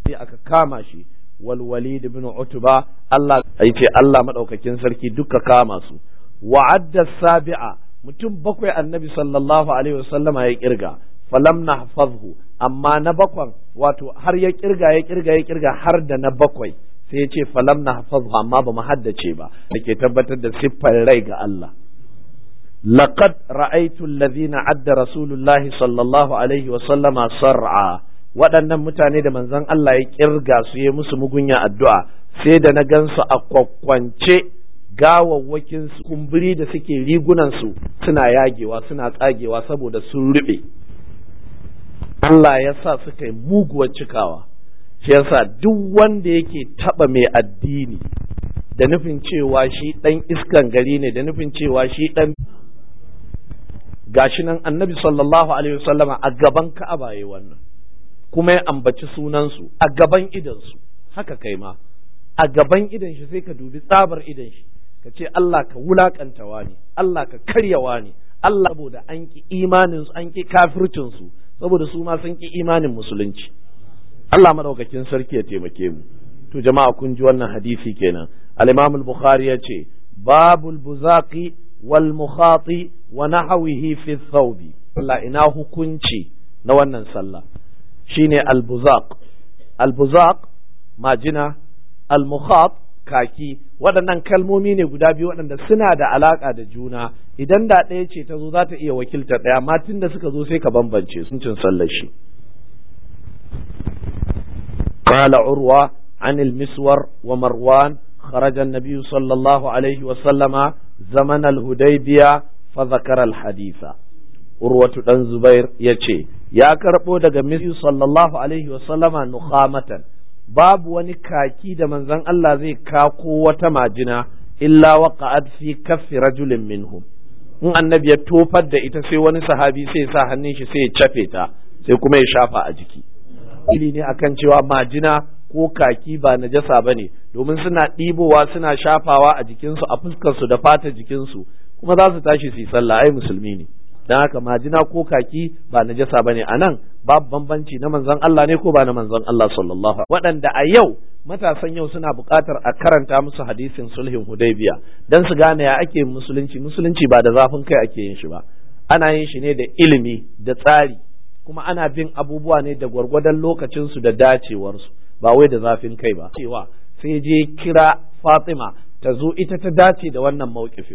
sai aka kama shi wal walid ibn utba Allah yace Allah madaukakin sarki duka kama su wa'adda sabi'a mutum bakwai annabi sallallahu alaihi wasallama ya kirga falam nahfazhu amma na bakwan wato har ya kirga ya kirga ya kirga har da na bakwai sai ya ce falam nahfazhu amma ba mu haddace ba dake tabbatar da siffar rai ga Allah laqad ra'aytu alladhina adda rasulullahi sallallahu alaihi wasallama sar'a waɗannan mutane da manzon Allah ya kirga su yi musu mugunya addu'a sai da na gansu a kwakwance gawawwakin su kumburi da suke rigunan su suna yagewa suna tsagewa saboda sun rube Allah ya sa suka yi muguwar cikawa shi yasa duk wanda yake taba mai addini da nufin cewa shi dan iskan gari ne da nufin cewa shi dan gashi nan annabi sallallahu alaihi wasallama a gaban ka'aba yayi wannan kuma ya ambaci sunansu a gaban idansu haka kai ma a gaban idan shi sai ka dubi tsabar idan shi ka ce Allah ka wulakanta wani Allah ka karya wani Allah saboda an ki imanin su an ki kafircin su saboda su ma sun ki imanin musulunci Allah madaukakin sarki ya taimake mu to jama'a kun ji wannan hadisi kenan al-Imam al-Bukhari ya ce babul buzaqi wal mukhati wa nahwihi fi thawbi Allah ina hukunci na wannan sallah shine al-buzaq al-buzaq majina al-mukhat kaki waɗannan kalmomi ne guda biyu waɗanda suna da alaƙa da juna idan da ɗaya ce ta zo za ta iya wakiltar ɗaya amma tun da suka zo sai ka bambance sun cin sallar shi قال عروة عن المسور ومروان خرج النبي صلى الله عليه وسلم زمن الهديبية فذكر الحديث عروة بن زبير يتشي يا كربو دغ النبي صلى الله عليه وسلم نخامة babu wani kaki da manzon Allah zai kako wata majina illa waqa'at fi kaffi rajulin minhum in annabi ya tofar da ita sai wani sahabi sai sa hannun shi sai ya cafe ta sai kuma ya shafa a jiki ili ne akan cewa majina ko kaki ba najasa bane domin suna ɗibowa suna shafawa a jikinsu a fuskarsu da fata jikinsu kuma za su tashi su yi sallah ai musulmi ne dan haka majina ko kaki ba najasa bane a nan babu bambanci na manzon Allah ne ko ba na manzon Allah sallallahu waɗanda a yau matasan yau suna buƙatar a karanta musu hadisin sulhin hudaybiya dan su gane ya ake musulunci musulunci ba da zafin kai ake yin shi ba ana yin shi ne da ilimi da tsari kuma ana bin abubuwa ne da gwargwadon lokacin su da dacewar su ba wai da zafin kai ba cewa sai je kira Fatima ta zo ita ta dace da wannan mawkifin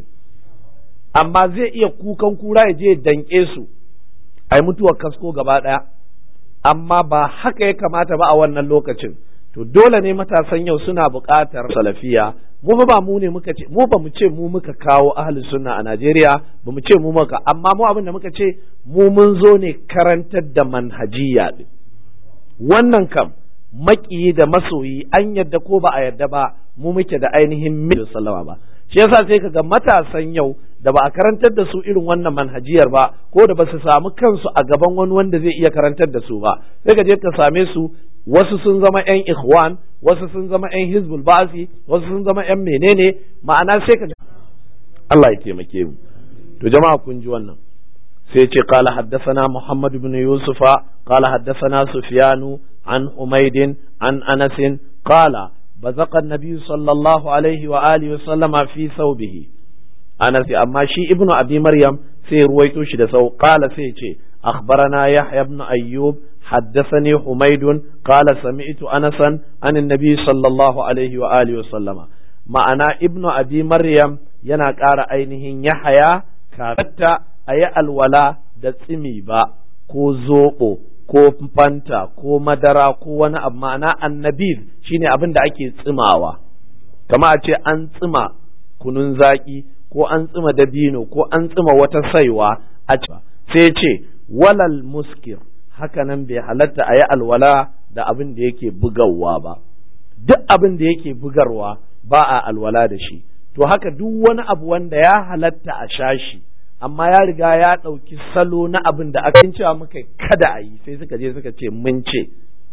amma zai iya kukan kura ya je danke su a yi mutuwar kasko gaba ɗaya amma ba haka ya kamata ba a wannan lokacin to dole ne matasan yau suna buƙatar salafiya mu ba mu ne muka ce mu ba mu ce mu muka kawo ahli sunna a Najeriya ba mu ce mu muka amma mu abin da muka ce mu mun zo ne karantar da manhajiya din wannan kam maƙiyi da masoyi an yadda ko ba a yadda ba mu muke da ainihin mil sallama ba shi yasa sai kaga matasan yau da ba a karantar da su irin wannan manhajiyar ba ko da ba su samu kansu a gaban wani wanda zai iya karantar da su ba sai ka je ka same su wasu sun zama yan ikhwan wasu sun zama yan hizbul ba'si wasu sun zama yan menene ma'ana sai ka Allah ya taimake mu to jama'a kun ji wannan sai ce qala haddathana muhammad ibn yusufa qala haddathana sufyanu an umaydin an anasin qala بزق النبي صلى الله عليه وآله وسلم في ثوبه أنا في أما شي ابن أبي مريم في رويتو شد سو قال سيتي أخبرنا يحيى بن أيوب حدثني حميد قال سمعت أنسا عن النبي صلى الله عليه وآله وسلم ما أنا ابن أبي مريم yana ƙara ainihin yahaya kafetta a yi alwala da tsimi ba ko zoɓo ko fanta ko madara ko wani abu ma'ana annabir shine abin da ake tsimawa kama a ce an tsima kunun zaki ko an tsima dabino ko an tsima wata saiwa a sai ce walal muskir hakanan bai halatta a yi alwala da abin da yake bugawa ba duk abin da yake bugarwa ba a alwala da shi to haka duk wani abu wanda ya halatta a sha shi amma ya riga ya ɗauki salo na abin da aka cewa muka kada a yi sai suka je suka ce mun ce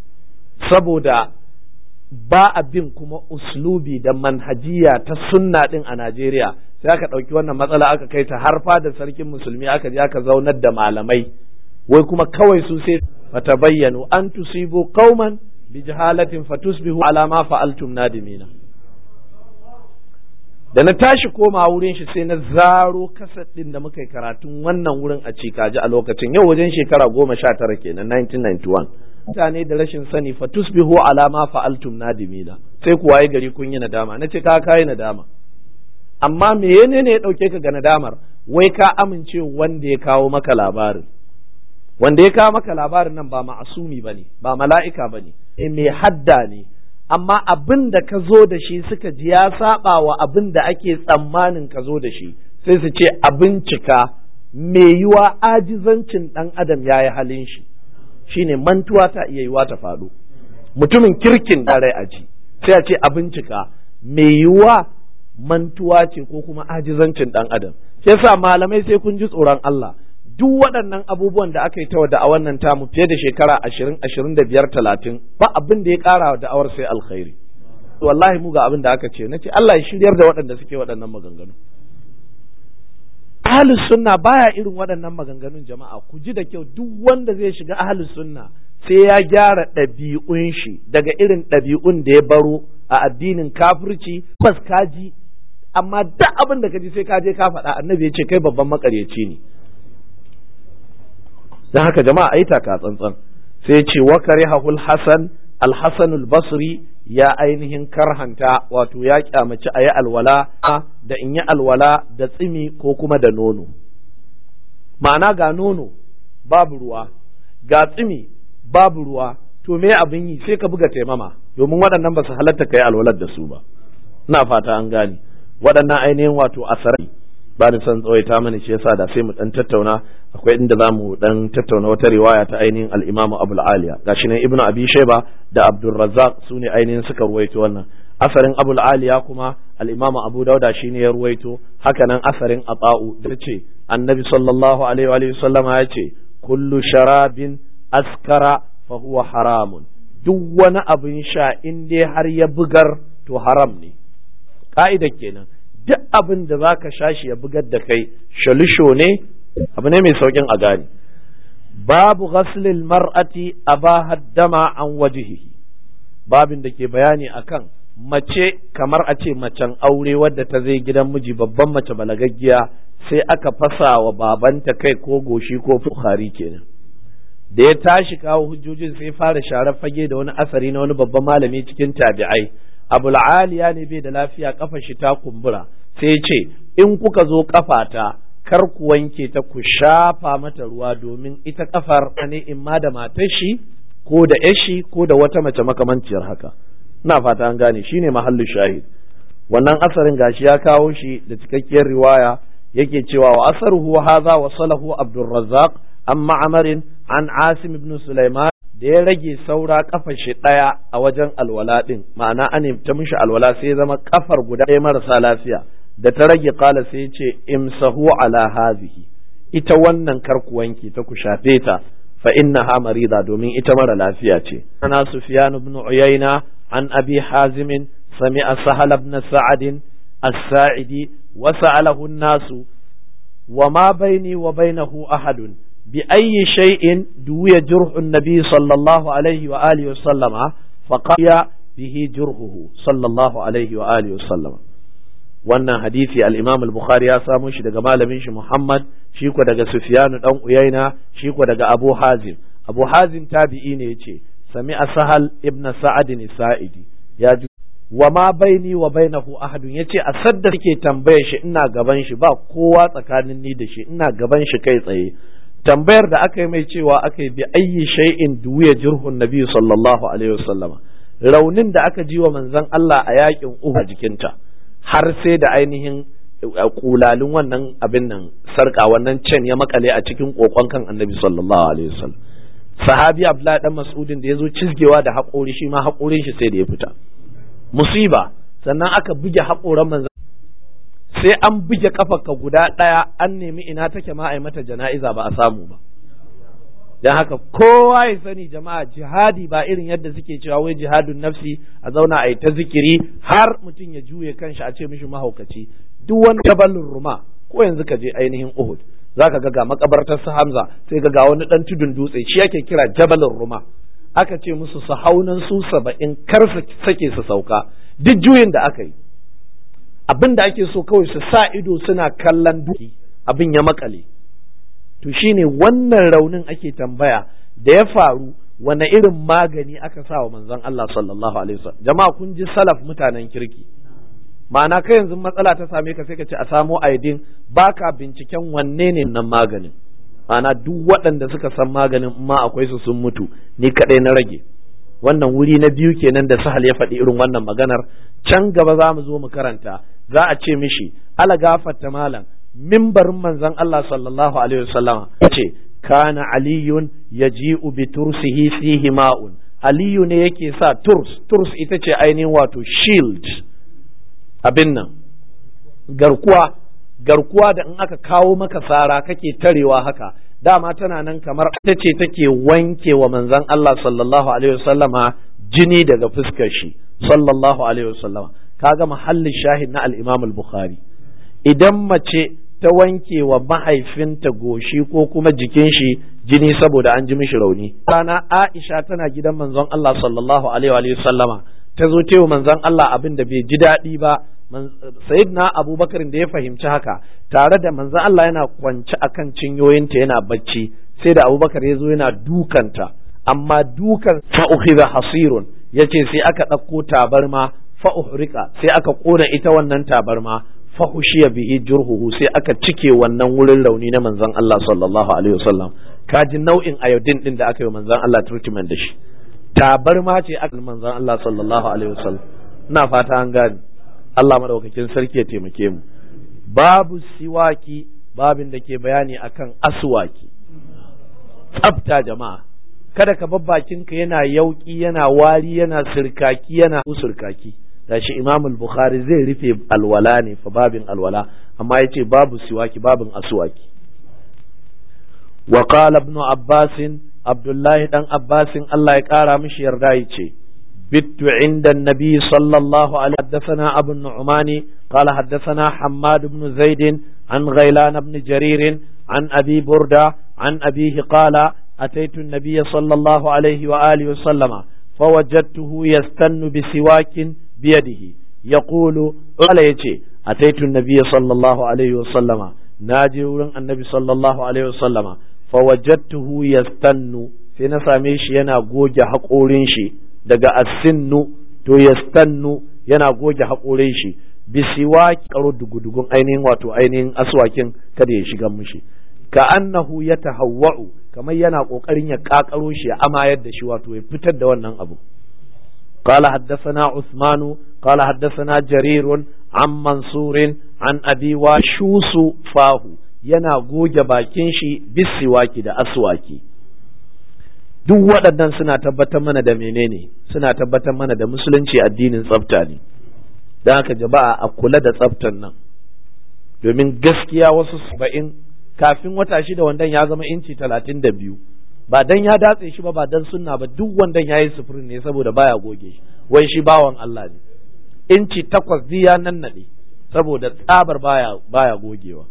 saboda ba a bin kuma uslubi da manhajiya ta sunna din a Najeriya sai aka ɗauki wannan matsala aka kai ta har da sarkin musulmi aka je aka zaunar da malamai wai kuma kawai su sai fata bayyano an tusibu qauman bi jahalatin fatusbihu ala ma fa'altum nadimina da na tashi koma wurin shi sai na zaro kasar din da muka yi karatun wannan wurin a cikaji a lokacin yau wajen shekara goma sha tara kenan 1991 mutane da rashin sani fa tusbihu ala ma fa'altum nadimina sai ku waye gari kun yi nadama nace ka kai nadama amma me ne ya dauke ka ga nadamar wai ka amince wanda ya kawo maka labarin wanda ya kawo maka labarin nan ba ma'asumi bane ba mala'ika bane eh mai hadda ne amma abin da ka zo da shi suka ji ya saba wa abin da ake tsammanin ka zo da shi sai su ce a bincika mai yiwa ajizancin ɗan adam ya yi halin shi shine mantuwa ta iya yiwa ta faɗo mutumin kirkin dare a ji sai a ce a bincika mai yiwa mantuwa ce ko kuma ajizancin ɗan adam sai sa malamai sai kun ji tsoron Allah duk waɗannan abubuwan da aka yi ta da a wannan tamu fiye da shekara ashirin ashirin da biyar talatin ba abin da ya ƙara wa da'awar sai alkhairi wallahi mu ga abin da aka ce na ce Allah ya shiryar da waɗanda suke waɗannan maganganu ahlus sunna baya irin waɗannan maganganun jama'a ku ji da kyau duk wanda zai shiga ahlus sunna sai ya gyara ɗabi'un shi daga irin ɗabi'un da ya baro a addinin kafirci bas kaji amma duk abin da ka ji sai ka je ka faɗa annabi ya ce kai babban makaryaci ne don haka jama'a ayi taka tsantsan sai ya ce wa karihahul hasan al-hasan al-basri ya ainihin karhanta wato ya kyamaci a yi alwala da in yi alwala da tsimi ko kuma da nono ma'ana ga nono babu ruwa ga tsimi babu ruwa to me abin yi sai ka buga taimama domin waɗannan ba su halatta ka yi alwalar da su ba ina fata an gane waɗannan ainihin wato asarai ba ni son tsawaita mana shi yasa da sai mu dan tattauna akwai inda za mu dan tattauna wata riwaya ta ainihin al-Imam Abu al-Aliya gashi nan Ibn Abi Shayba da Abdul Razzaq sune ainihin suka ruwaito wannan asarin Abu al-Aliya kuma al-Imam Abu Dauda shine ya ruwaito haka nan asarin Ata'u da ce Annabi sallallahu alaihi wa sallama ya ce kullu sharabin askara fa huwa haramun duk wani abin sha in dai har ya bugar to haram ne ka'ida kenan duk abin da za ka sha shi ya bugar da kai shalisho ne abu ne mai saukin a gani babu ghaslil mar'ati aba haddama an wajihi babin da ke bayani akan mace kamar a ce macen aure wadda ta zai gidan miji babban mace balagaggiya sai aka fasa wa babanta kai ko goshi ko fukhari kenan da ya tashi kawo hujjojin sai fara sharar fage da wani asari na wani babban malami cikin tabi'ai abul aliya ne bai da lafiya kafa shi ta kumbura sai ce in kuka zo kafata kar ku wanke ta ku shafa mata ruwa domin ita kafar ne in ma da matar shi ko da yashi ko da wata mace makamanciyar haka ina fata an gane shine mahallin shahid wannan asarin gashi ya kawo shi da cikakkiyar riwaya yake cewa wa asaruhu hadha wa salahu abdurrazzaq an ma'amarin an asim ibn sulaiman da ya rage saura kafar shi ɗaya a wajen alwala ɗin ma'ana an ta mishi alwala sai ya zama kafar guda ɗaya marasa lafiya da ta rage kala sai ce imsahu ala hazihi ita wannan kar ku wanke ta ku shafe ta fa innaha marida domin ita mara lafiya ce ana sufyan ibn uyayna an abi hazim sami'a sahal ibn sa'ad as-sa'idi wa sa'alahu an-nasu wa ma baini wa bainahu ahadun بأي شيء دوي جرح النبي صلى الله عليه وآله وسلم فقال به جرحه صلى الله عليه وآله وسلم wannan hadisi al-Imam al-Bukhari ya samu shi daga malamin shi Muhammad shi ko daga Sufyan dan Uyaina shi ko daga Abu Hazim Abu Hazim tabi'i ne yace sami'a Sahal ibn Sa'ad Sa'idi ya ji wa ma baini wa bainahu ahadun yace a sadda take tambaye shi ina gaban shi ba kowa tsakanin ni da shi ina gaban shi kai tsaye tambayar da aka yi mai cewa aka yi bi ayyi shay'in duwiya jirhun nabi sallallahu alaihi wasallama raunin da aka ji wa manzon Allah a yakin Uhud jikinta har sai da ainihin kulalin wannan abin nan sarka wannan cen ya makale a cikin kokon kan annabi sallallahu alaihi wasallam sahabi abdullahi dan mas'udin da yazo cizgewa da haƙori shi ma haƙorin shi sai da ya fita musiba sannan aka buge haƙoran manzon sai an buge kafarka guda ɗaya an nemi ina take ma a yi mata jana'iza ba a samu ba don haka kowa ya sani jama'a jihadi ba irin yadda suke cewa wai jihadun nafsi a zauna a yi ta zikiri har mutum ya juye kanshi a ce mishi mahaukaci duk wani jabalin ruma ko yanzu ka je ainihin uhud za ka ga ga makabartar su hamza sai ga ga wani dan tudun dutse shi yake kira jabalin ruma aka ce musu su haunan su saba'in kar su sake su sauka duk juyin da aka yi abin da ake so kawai su sa ido suna kallon duki abin ya makale to shine wannan raunin ake tambaya da ya faru wane irin magani aka sa wa manzon Allah sallallahu alaihi wasallam jama'a kun ji salaf mutanen kirki ma'ana kai yanzu matsala ta same ka sai ka ce a samo aidin baka binciken wanne ne nan maganin ma'ana duk waɗanda suka san maganin ma akwai su sun mutu ni kaɗai na rage wannan wuri na biyu kenan da sahal ya faɗi irin wannan maganar can gaba za mu zo mu karanta za a ce mishi ala gafarta malam mimbarin manzon Allah sallallahu alaihi wasallam ce kana aliyun yaji'u bi tursihi fihi ma'un aliyu ne yake sa turs turs ita ce ainihin wato shield abin nan garkuwa garkuwa da in aka kawo maka sara kake tarewa haka dama tana nan kamar ita ce take wanke wa manzon Allah sallallahu alaihi wasallama jini daga fuskar shi sallallahu alaihi wasallama kaga mahallin shahid na al-Imam al-Bukhari idan mace ta wanke wa mahaifinta goshi ko kuma jikin shi jini saboda an ji mishi rauni rana Aisha tana gidan manzon Allah sallallahu alaihi wasallama ta zo tewa manzon Allah abin da bai ji daɗi ba sayyidina abubakar da ya fahimci haka tare da manzon Allah yana kwance akan cinyoyinta yana bacci sai da abubakar ya zo yana dukanta amma dukan fa'ukhidha hasirun yace sai aka ɗauko tabarma fa'uhrika sai aka ƙona ita wannan tabarma fahushiya bihi jurhuhu sai aka cike wannan wurin rauni na manzon Allah sallallahu alaihi wasallam kaji nau'in ayodin din da aka yi manzon Allah treatment da shi tabarma ce aka manzon Allah sallallahu alaihi wasallam ina fata an gane Allah madaukakin sarki ya taimake mu babu siwaki babin da ke bayani akan aswaki tsafta jama'a kada ka bar bakinka yana yauki yana wari yana sirkaki yana usurkaki gashi Imam al-Bukhari zai rufe alwala ne fa babin alwala amma yace babu siwaki babin aswaki wa qala ibn Abbas Abdullahi dan Abbasin Allah ya kara mishi yarda yace بت عند النبي صلى الله عليه حدثنا أبو النعمان قال حدثنا حماد بن زيد عن غيلان بن جرير عن أبي بردة عن أبيه قال أتيت النبي صلى الله عليه وآله وسلم فوجدته يستن بسواك بيده يقول قال يتي أتيت النبي صلى الله عليه وسلم ناجي النبي صلى الله عليه وسلم فوجدته يستن سنساميش ينا goge haƙorin shi daga asinnu to yastannu yana goge haƙorin shi bisiwaki karo dugudugun ainihin wato ainihin aswakin kada ya shiga mushi ka annahu ya tahawwa'u kamar yana kokarin ya kakaro shi ya amayar da shi wato ya fitar da wannan abu قال حدثنا عثمان قال حدثنا جرير عن منصور عن أبي وشوس فاه yana goge bakin shi bisiwaki da aswaki duk waɗannan suna tabbatar mana da menene suna tabbatar mana da musulunci addinin tsafta ne don haka jama'a a kula da tsaftan nan domin gaskiya wasu saba'in kafin wata shida wandan ya zama inci talatin da biyu ba dan ya datse shi ba ba dan sunna ba duk wandan ya yi sufurin ne saboda baya goge shi wai shi bawan Allah ne inci takwas ya nan naɗe saboda tsabar baya baya gogewa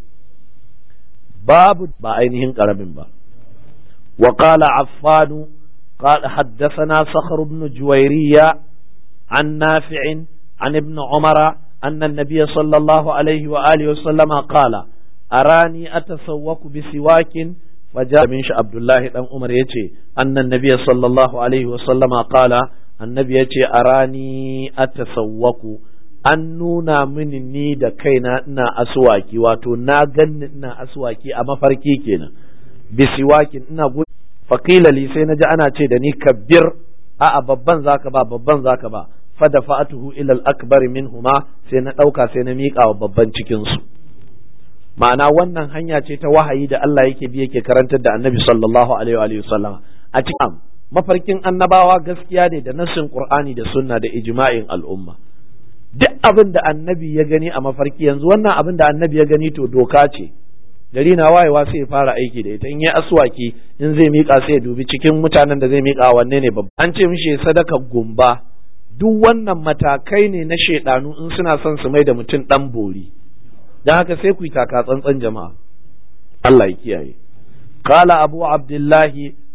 babu ba ainihin karamin ba وقال عفان قال حدثنا صخر بن جويرية عن نافع عن ابن عمر أن النبي صلى الله عليه وآله وسلم قال أراني أتسوق بسواك فجاء من عبد الله بن عمر يتي أن النبي صلى الله عليه وسلم قال النبي يتي أراني أتسوق an nuna mini ni da kaina ina aswaki wato na ganni ina aswaki a mafarki kenan bisiwakin ina faƙila li sai naji ana ce da ni kabbir a'a babban zaka ba babban zaka ba fada fa'atuhu ila al-akbar minhuma sai na ɗauka sai na miƙa wa babban cikin su ma'ana wannan hanya ce ta wahayi da Allah yake bi yake karantar da Annabi sallallahu alaihi wa sallam a cikin mafarkin annabawa gaskiya ne da nassin Qur'ani da sunna da ijma'in al'umma duk abin da annabi ya gani a mafarki yanzu wannan abin da annabi ya gani to doka ce gari na wayewa sai ya fara aiki da ita in ya aswaki in zai miƙa sai ya dubi cikin mutanen da zai miƙa wanne ne babba an ce mishi sadaka gumba duk wannan matakai ne na shaidanu in suna son su mai da mutum dan bori dan haka sai ku yi taka tsantsan jama'a Allah ya kiyaye qala abu abdullahi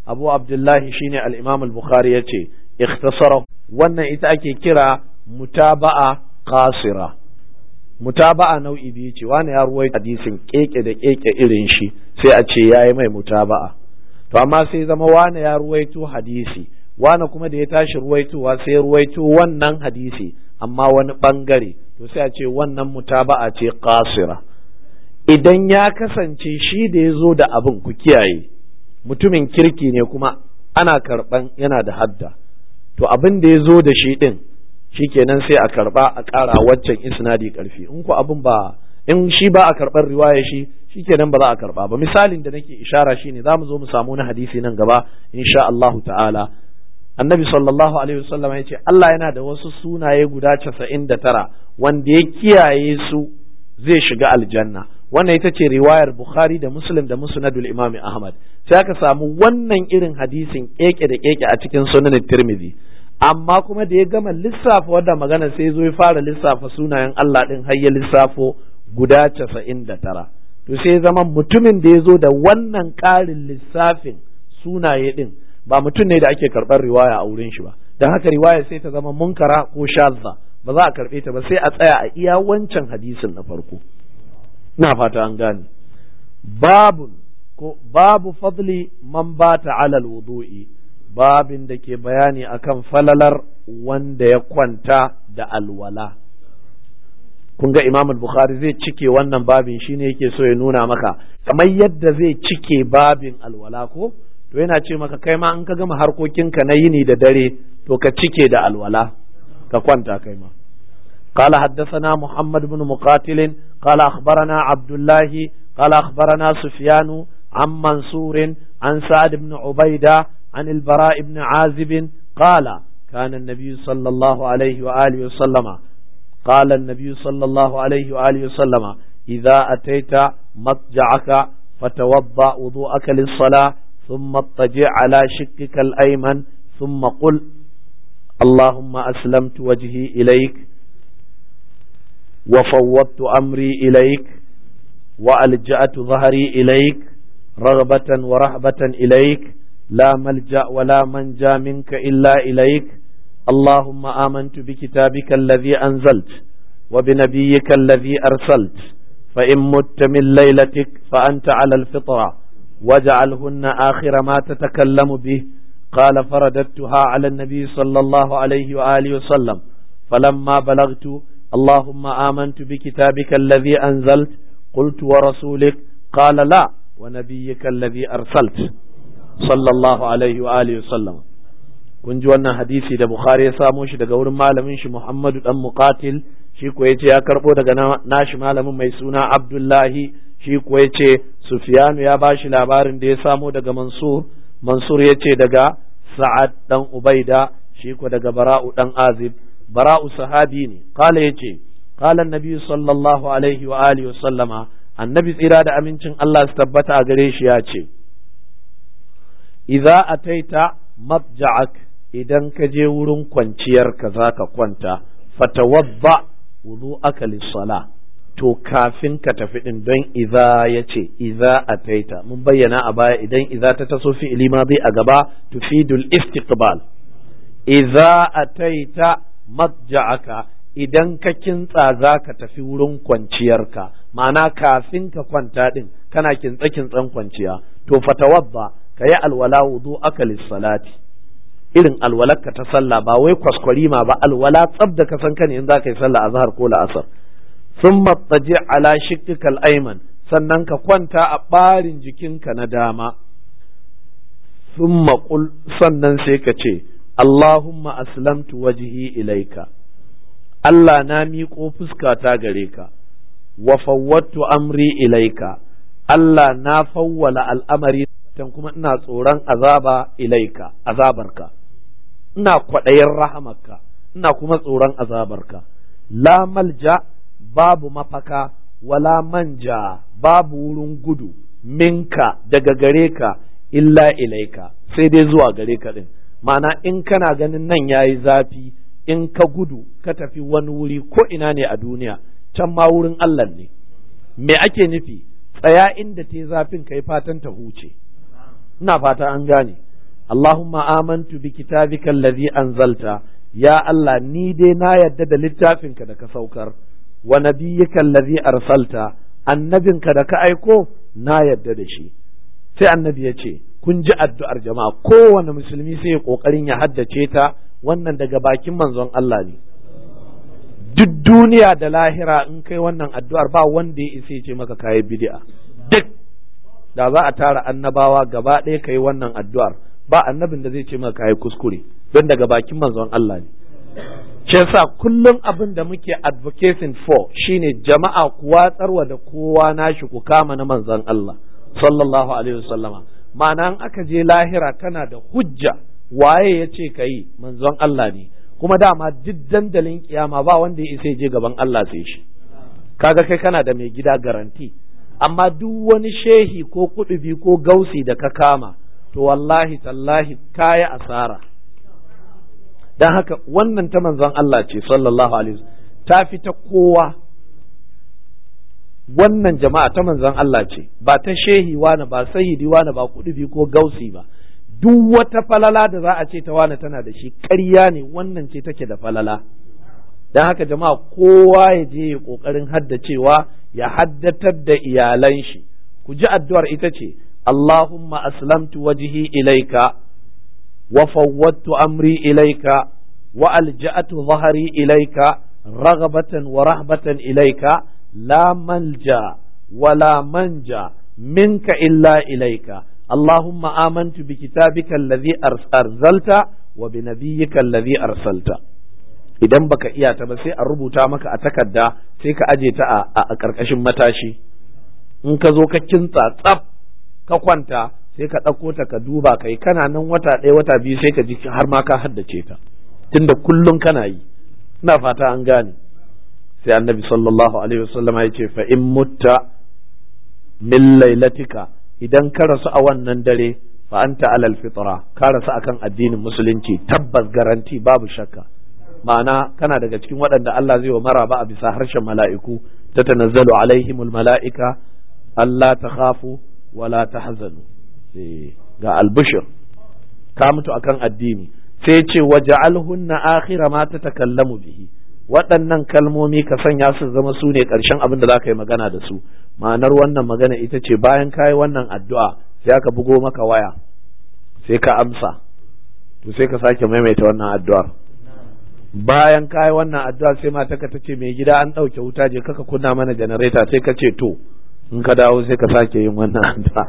abu abdullahi shine al-imam al-bukhari yace ikhtasara wannan ita ake kira mutaba'a qasira mutaba'a nau'i biyu ce wani ya ruwai hadisin keke da keke irin shi sai a ce yayi mai mutaba'a to amma sai zama wani ya ruwaito hadisi wani kuma da ya tashi ruwaitowa sai ruwaito wannan hadisi amma wani bangare to sai a ce wannan mutaba'a ce qasira idan ya kasance shi da ya zo da abin ku kiyaye mutumin kirki ne kuma ana karban yana da hadda to abin da ya zo da shi din shikenan sai a karba a ƙara waccan isnadi karfi in ku abin ba in shi ba a karɓar riwaya shi shikenan ba za a karba ba misalin da nake ishara shine za mu zo mu samu na hadisi nan gaba insha Allahu ta'ala annabi sallallahu alaihi wasallam ya ce Allah yana da wasu sunaye guda casa'in da tara wanda ya kiyaye su zai shiga aljanna wannan ita ce riwayar bukhari da muslim da musnadul imam ahmad sai aka samu wannan irin hadisin keke da keke a cikin sunan tirmidhi amma kuma da ya gama lissafa wadda magana sai zo ya fara lissafa sunayen Allah din har ya lissafo guda casa'in da tara to sai zama mutumin da ya zo da wannan ƙarin lissafin sunaye din ba mutum ne da ake karɓar riwaya a wurin shi ba don haka riwaya sai ta zama munkara ko shazza ba za a karɓe ta ba sai a tsaya a iya wancan hadisin na farko ina fata an gane babu ko babu fadli man bata alal wudu'i babin da ke bayani akan falalar wanda ya kwanta da alwala kun ga imam bukhari zai cike wannan babin shine yake so ya nuna maka kamar yadda zai cike babin alwala ko to yana ce maka kai ma in ka gama harkokinka na yini da dare to ka cike da alwala ka kwanta kai ma قال حدثنا محمد بن مقاتل قال أخبرنا عبد الله قال أخبرنا سفيان عن منصور عن سعد بن عبيدة عن البراء بن عازب قال كان النبي صلى الله عليه وآله وسلم قال النبي صلى الله عليه وآله وسلم إذا أتيت مضجعك فتوضأ وضوءك للصلاة ثم اضطجع على شقك الأيمن ثم قل اللهم أسلمت وجهي إليك وفوضت أمري إليك وألجأت ظهري إليك رغبة ورهبة إليك لا ملجأ ولا منجا منك إلا إليك اللهم آمنت بكتابك الذي أنزلت وبنبيك الذي أرسلت فإن مت من ليلتك فأنت على الفطرة واجعلهن آخر ما تتكلم به قال فرددتها على النبي صلى الله عليه وآله وسلم فلما بلغت اللهم آمنت بكتابك الذي أنزلت قلت ورسولك قال لا ونبيك الذي أرسلت صلى الله عليه وآله وسلم kun ji wannan hadisi da Bukhari ya samo shi daga wurin malamin shi Muhammadu dan Muqatil shi ko yace ya karbo daga nashi malamin mai suna Abdullahi shi ko yace Sufyanu ya bashi labarin da ya samo daga Mansur Mansur yace daga Sa'ad dan Ubaida shi ko daga Bara'u dan Azib Bara'u sahabi ne kala yace qala annabi sallallahu alaihi wa alihi wa sallama annabi tsira da amincin Allah su tabbata a gare shi ya ce idza ataita matja'ak idan ka je wurin kwanciyarka za ka kwanta fatawadda wudu aka lissala to kafin ka tafi din don iza ya ce iza ataita mun bayyana a baya idan iza ta taso fi'ili ma zai a gaba tufidul istiqbal iza ataita matja'aka idan ka kintsa za ka tafi wurin kwanciyarka ma'ana kafin ka kwanta din kana kintsa kintsan kwanciya to fatawadda ka yi alwala wudu aka lissalati irin alwalarka ta sallah ba wai kwaskwarima ba alwala tsab da ka san ka ne in za ka yi sallah a zahar ko la'asar sun mattaji ala shikkikal aiman sannan ka kwanta a ɓarin jikinka na dama sun maƙul sannan sai ka ce Allahumma aslamtu wajhi ilaika Allah na miƙo fuskata gare ka wa fawwattu amri ilaika Allah na fawwala al'amari kuma ina tsoron azaba ilaika azabarka ina kwaɗayin rahamarka ina kuma tsoron azabarka la malja babu mafaka wala manja babu wurin gudu minka daga gare ka illa ilaika sai dai zuwa gare ka din ma'ana in kana ganin nan yayi zafi in ka gudu ka tafi wani wuri ko ina ne a duniya can ma wurin Allah ne me ake nufi tsaya inda te zafin kai fatan ta huce ina fata an gane Allahumma amantu bi kitabika allazi anzalta ya Allah ni dai na yadda da littafinka da ka saukar wa nabiyyika allazi arsalta annabinka da ka aiko na yadda da shi sai annabi ya ce kun ji addu'ar jama'a kowane musulmi sai ya kokarin ya haddace ta wannan daga bakin manzon Allah ne duk duniya da lahira in kai wannan addu'ar ba wanda ya isa ya ce maka kayi bid'a duk da za a tara annabawa gaba ɗaya kai wannan addu'ar ba annabin da zai ce maka kayi kuskure don daga bakin manzon Allah ne shi yasa kullum abin da muke advocating for shine jama'a ku watsarwa da kowa nashi ku kama na manzon Allah sallallahu alaihi wasallama ma'ana in aka je lahira kana da hujja waye ya ce ka yi manzon Allah ne kuma dama duk dandalin kiyama ba wanda ya isa je gaban Allah sai shi kaga kai kana da mai gida garanti amma duk wani shehi ko kudubi ko gausi da ka kama to wallahi tallahi kaya asara dan haka wannan ta manzon Allah ce sallallahu alaihi ta fi ta kowa wannan jama'a ta manzon Allah ce ba ta shehi wani ba sayyidi wani ba kudubi ko gausi ba duk wata falala da za a ce ta wani tana da shi ƙarya ne wannan ce take da falala don haka jama'a kowa ya je ya ƙoƙarin haddacewa ya haddatar da iyalan shi ku ji addu'ar ita ce Allahumma aslamtu wajhi ilaika wa fawwadtu amri ilaika wa alja'atu dhahri ilaika raghabatan wa rahbatan ilaika la manja wala manja minka illa ilaika اللهم آمنت بكتابك الذي أرسلت وبنبيك الذي أرسلت idan baka iya ta ba sai a rubuta maka a takarda sai ka aje ta a ƙarƙashin matashi in ka zo ka kintsa tsaf ka kwanta sai ka ɗauko ta ka duba kai kana nan wata ɗaya wata biyu sai ka ji har ma ka haddace ta tunda kullum kana yi ina fata an gane sai annabi sallallahu alaihi wasallam ya ce fa in mutta min lailatika idan ka rasu a wannan dare fa anta alal fitra ka rasu akan addinin musulunci tabbas garanti babu shakka ma'ana kana daga cikin waɗanda Allah zai wa maraba a bisa harshen mala'iku ta tanazzalu alaihimul mala'ika Allah ta khafu wala tahzanu ga albushir ka mutu akan addini sai ce waja'alhunna akhira ma tatakallamu bihi waɗannan kalmomi ka sanya su zama su ne ƙarshen abin da za ka yi magana da su ma'anar wannan magana ita ce bayan ka yi wannan addu'a sai aka bugo maka waya sai ka amsa to sai ka sake maimaita wannan addu'ar bayan ka yi wannan addu'a sai mata ka ta ce mai gida an ɗauke wuta je kaka kunna mana janareta sai ka ce to in ka dawo sai ka sake yin wannan addu'a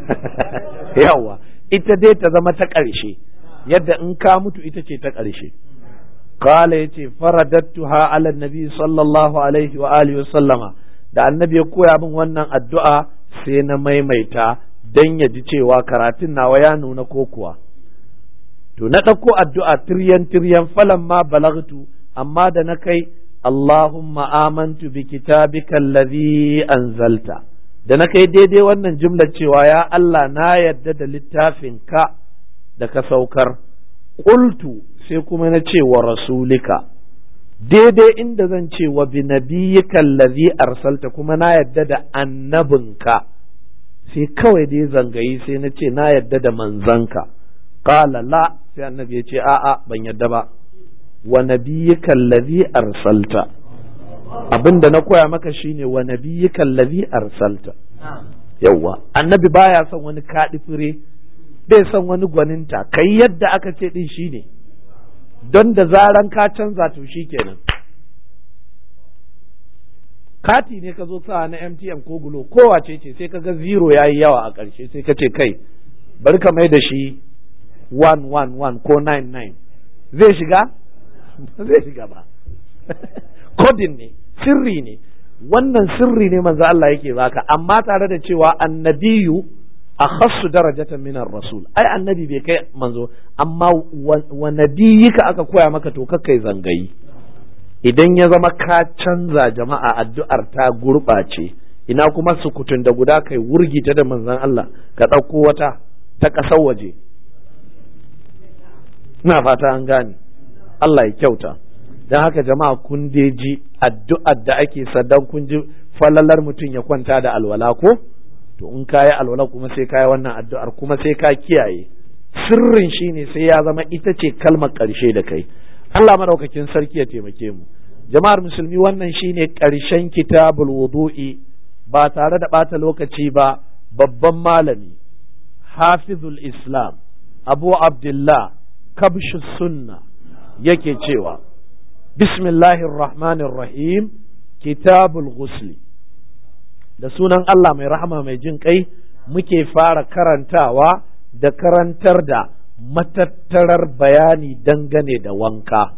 yawa ita dai ta zama ta ƙarshe yadda in ka mutu ita ce ta ƙarshe قال يتي فرددتها على النبي صلى الله عليه وآله وسلم da annabi ya koya min wannan addu'a sai na maimaita don ya ji cewa karatun nawa ya nuna ko kuwa to na ɗauko addu'a tiryan tiryan falan ma balagtu amma da na kai Allahumma amantu bi kitabika allazi anzalta da na kai daidai wannan jumlar cewa ya Allah na yadda da littafin ka da ka saukar qultu sai kuma na ce wa rasulika daidai inda zan ce wa bi nabiyyika allazi arsalta kuma na yadda da annabinka sai kawai dai zangayi sai na ce na yadda da manzanka qala la sai annabi ya ce a'a ban yadda ba wa nabiyyika allazi arsalta abinda na koya maka shine wa nabiyyika allazi arsalta yawwa annabi baya son wani kaɗi fure bai son wani gwaninta kai yadda aka ce din shine don da zaran ka canza to shi kenan kati ne ka zo sa na MTN ko gulo kowace ce sai ka ga zero ya yi yawa a ƙarshe sai ka ce kai bari ka mai da shi 111 ko 99 zai shiga zai shiga ba kodin ne sirri ne wannan sirri ne manzo Allah yake baka amma tare da cewa annabiyu akhassu darajatan min rasul ai annabi bai kai manzo amma wa nabiyika aka koya maka to kai zangayi idan ya zama ka canza jama'a addu'ar ta gurɓace ina kuma sukutun da guda kai wurgi ta da manzon Allah ka ɗauko wata ta ƙasar waje ina fata an gane Allah ya kyauta don haka jama'a kun ji addu'ar da ake sadan kun ji falalar mutum ya kwanta da alwala ko to in ka yi alwala kuma sai ka yi wannan addu'ar kuma sai ka kiyaye sirrin shine sai ya zama ita ce kalmar ƙarshe da kai Allah madaukakin sarki ya taimake mu jama'ar musulmi wannan shine ƙarshen kitabul wudu'i ba tare da ɓata lokaci ba babban malami hafizul islam abu abdullah kabshu sunna yake cewa bismillahir rahmanir rahim kitabul ghusli da sunan Allah mai rahama mai jin kai muke fara karantawa da karantar da matattarar bayani dangane da wanka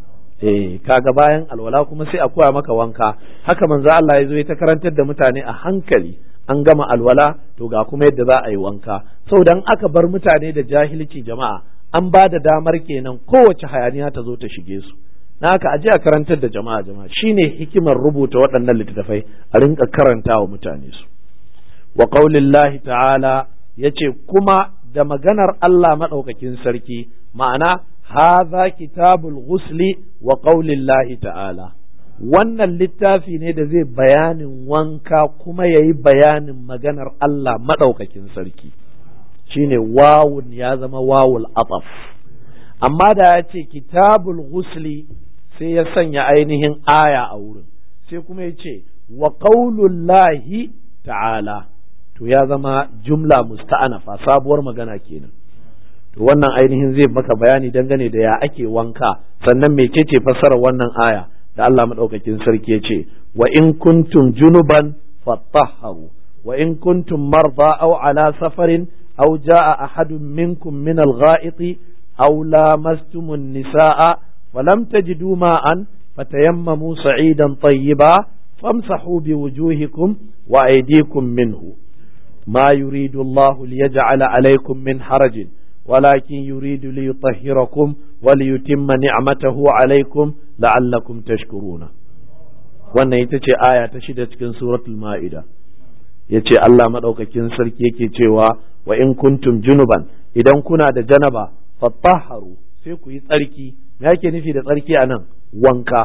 eh kaga bayan alwala kuma sai a koya maka wanka haka manzo Allah ya zo ya ta karantar da mutane a hankali an gama alwala to ga kuma yadda za a yi wanka saboda aka bar mutane da jahilci jama'a an ba da damar kenan kowace hayaniya ta zo ta shige su na haka aje a karantar da jama'a jama'a shine hikimar rubuta waɗannan littattafai a rinka karanta wa mutane su wa qaulillahi ta'ala yace kuma da maganar Allah madaukakin sarki ma'ana hadha kitabul ghusli wa qaulillahi ta'ala wannan littafi ne da zai bayanin wanka kuma yayi bayanin maganar Allah madaukakin sarki shine wawun ya zama wawul ataf amma da ya ce kitabul ghusli sai ya sanya ainihin aya a wurin sai kuma ya ce wa qaulullahi ta'ala to ya zama jumla musta'anafa sabuwar magana kenan to wannan ainihin zai maka bayani dangane da ya ake wanka sannan mecece fassarar wannan aya da Allah madaukakin sarki ya ce wa in kuntum junuban fatahharu wa in kuntum marda aw ala safarin aw jaa ahadun minkum min al-gha'iti aw lamastumun nisaa falam tajidu ma'an fatayammamu sa'idan tayyiba famsahu biwujuhikum wa aydikum minhu ما يريد الله ليجعل عليكم من حرج ولكن يريد ليطهركم وليتم نعمته عليكم لعلكم تشكرون wannan ita ce aya ta shida cikin suratul ma'ida ya ce Allah maɗaukakin sarki yake cewa wa in kuntum junuban idan kuna da janaba fattaharu sai ku yi tsarki me yake nufi da tsarki a nan wanka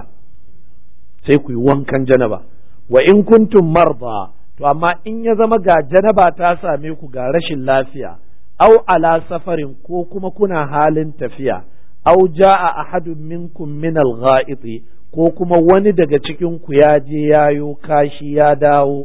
sai ku yi wankan janaba wa in kuntum marda to amma in ya zama ga janaba ta same ku ga rashin lafiya au ala safarin ko kuma kuna halin tafiya au ja'a ahadun minkum min al ko kuma wani daga cikin ku ya je yayo kashi ya dawo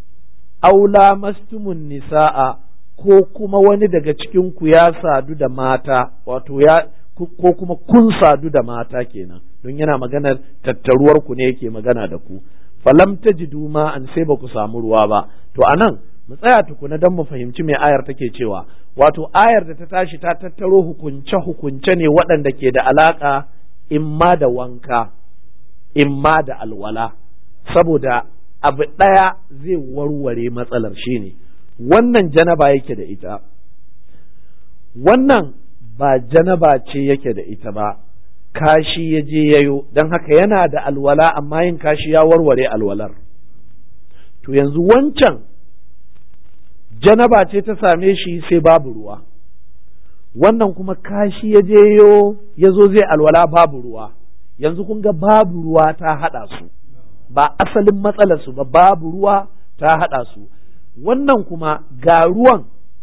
au lamastumun nisaa ko kuma wani daga cikin ku ya sadu da mata wato ya ko kuma kun sadu da mata kenan don yana maganar tattaruwar ku ne yake magana da ku falam tajidu ma an sai ba ku samu ruwa ba to anan mu tsaya tukuna don mu fahimci me ayar take cewa wato ayar da ta tashi ta tattaro hukunce hukunce ne waɗanda ke da alaka imma da wanka imma da alwala saboda abu ɗaya zai warware matsalar shine wannan janaba yake da ita wannan ba janaba ce yake da ita ba kashi ya je yayo don haka yana da alwala amma yin kashi ya warware alwalar to yanzu wancan janaba ce ta same shi sai babu ruwa wannan kuma kashi ya je yo ya zo zai alwala babu ruwa yanzu kun ga babu ruwa ta haɗa su ba asalin matsalarsu ba babu ruwa ta haɗa su wannan kuma ga ruwan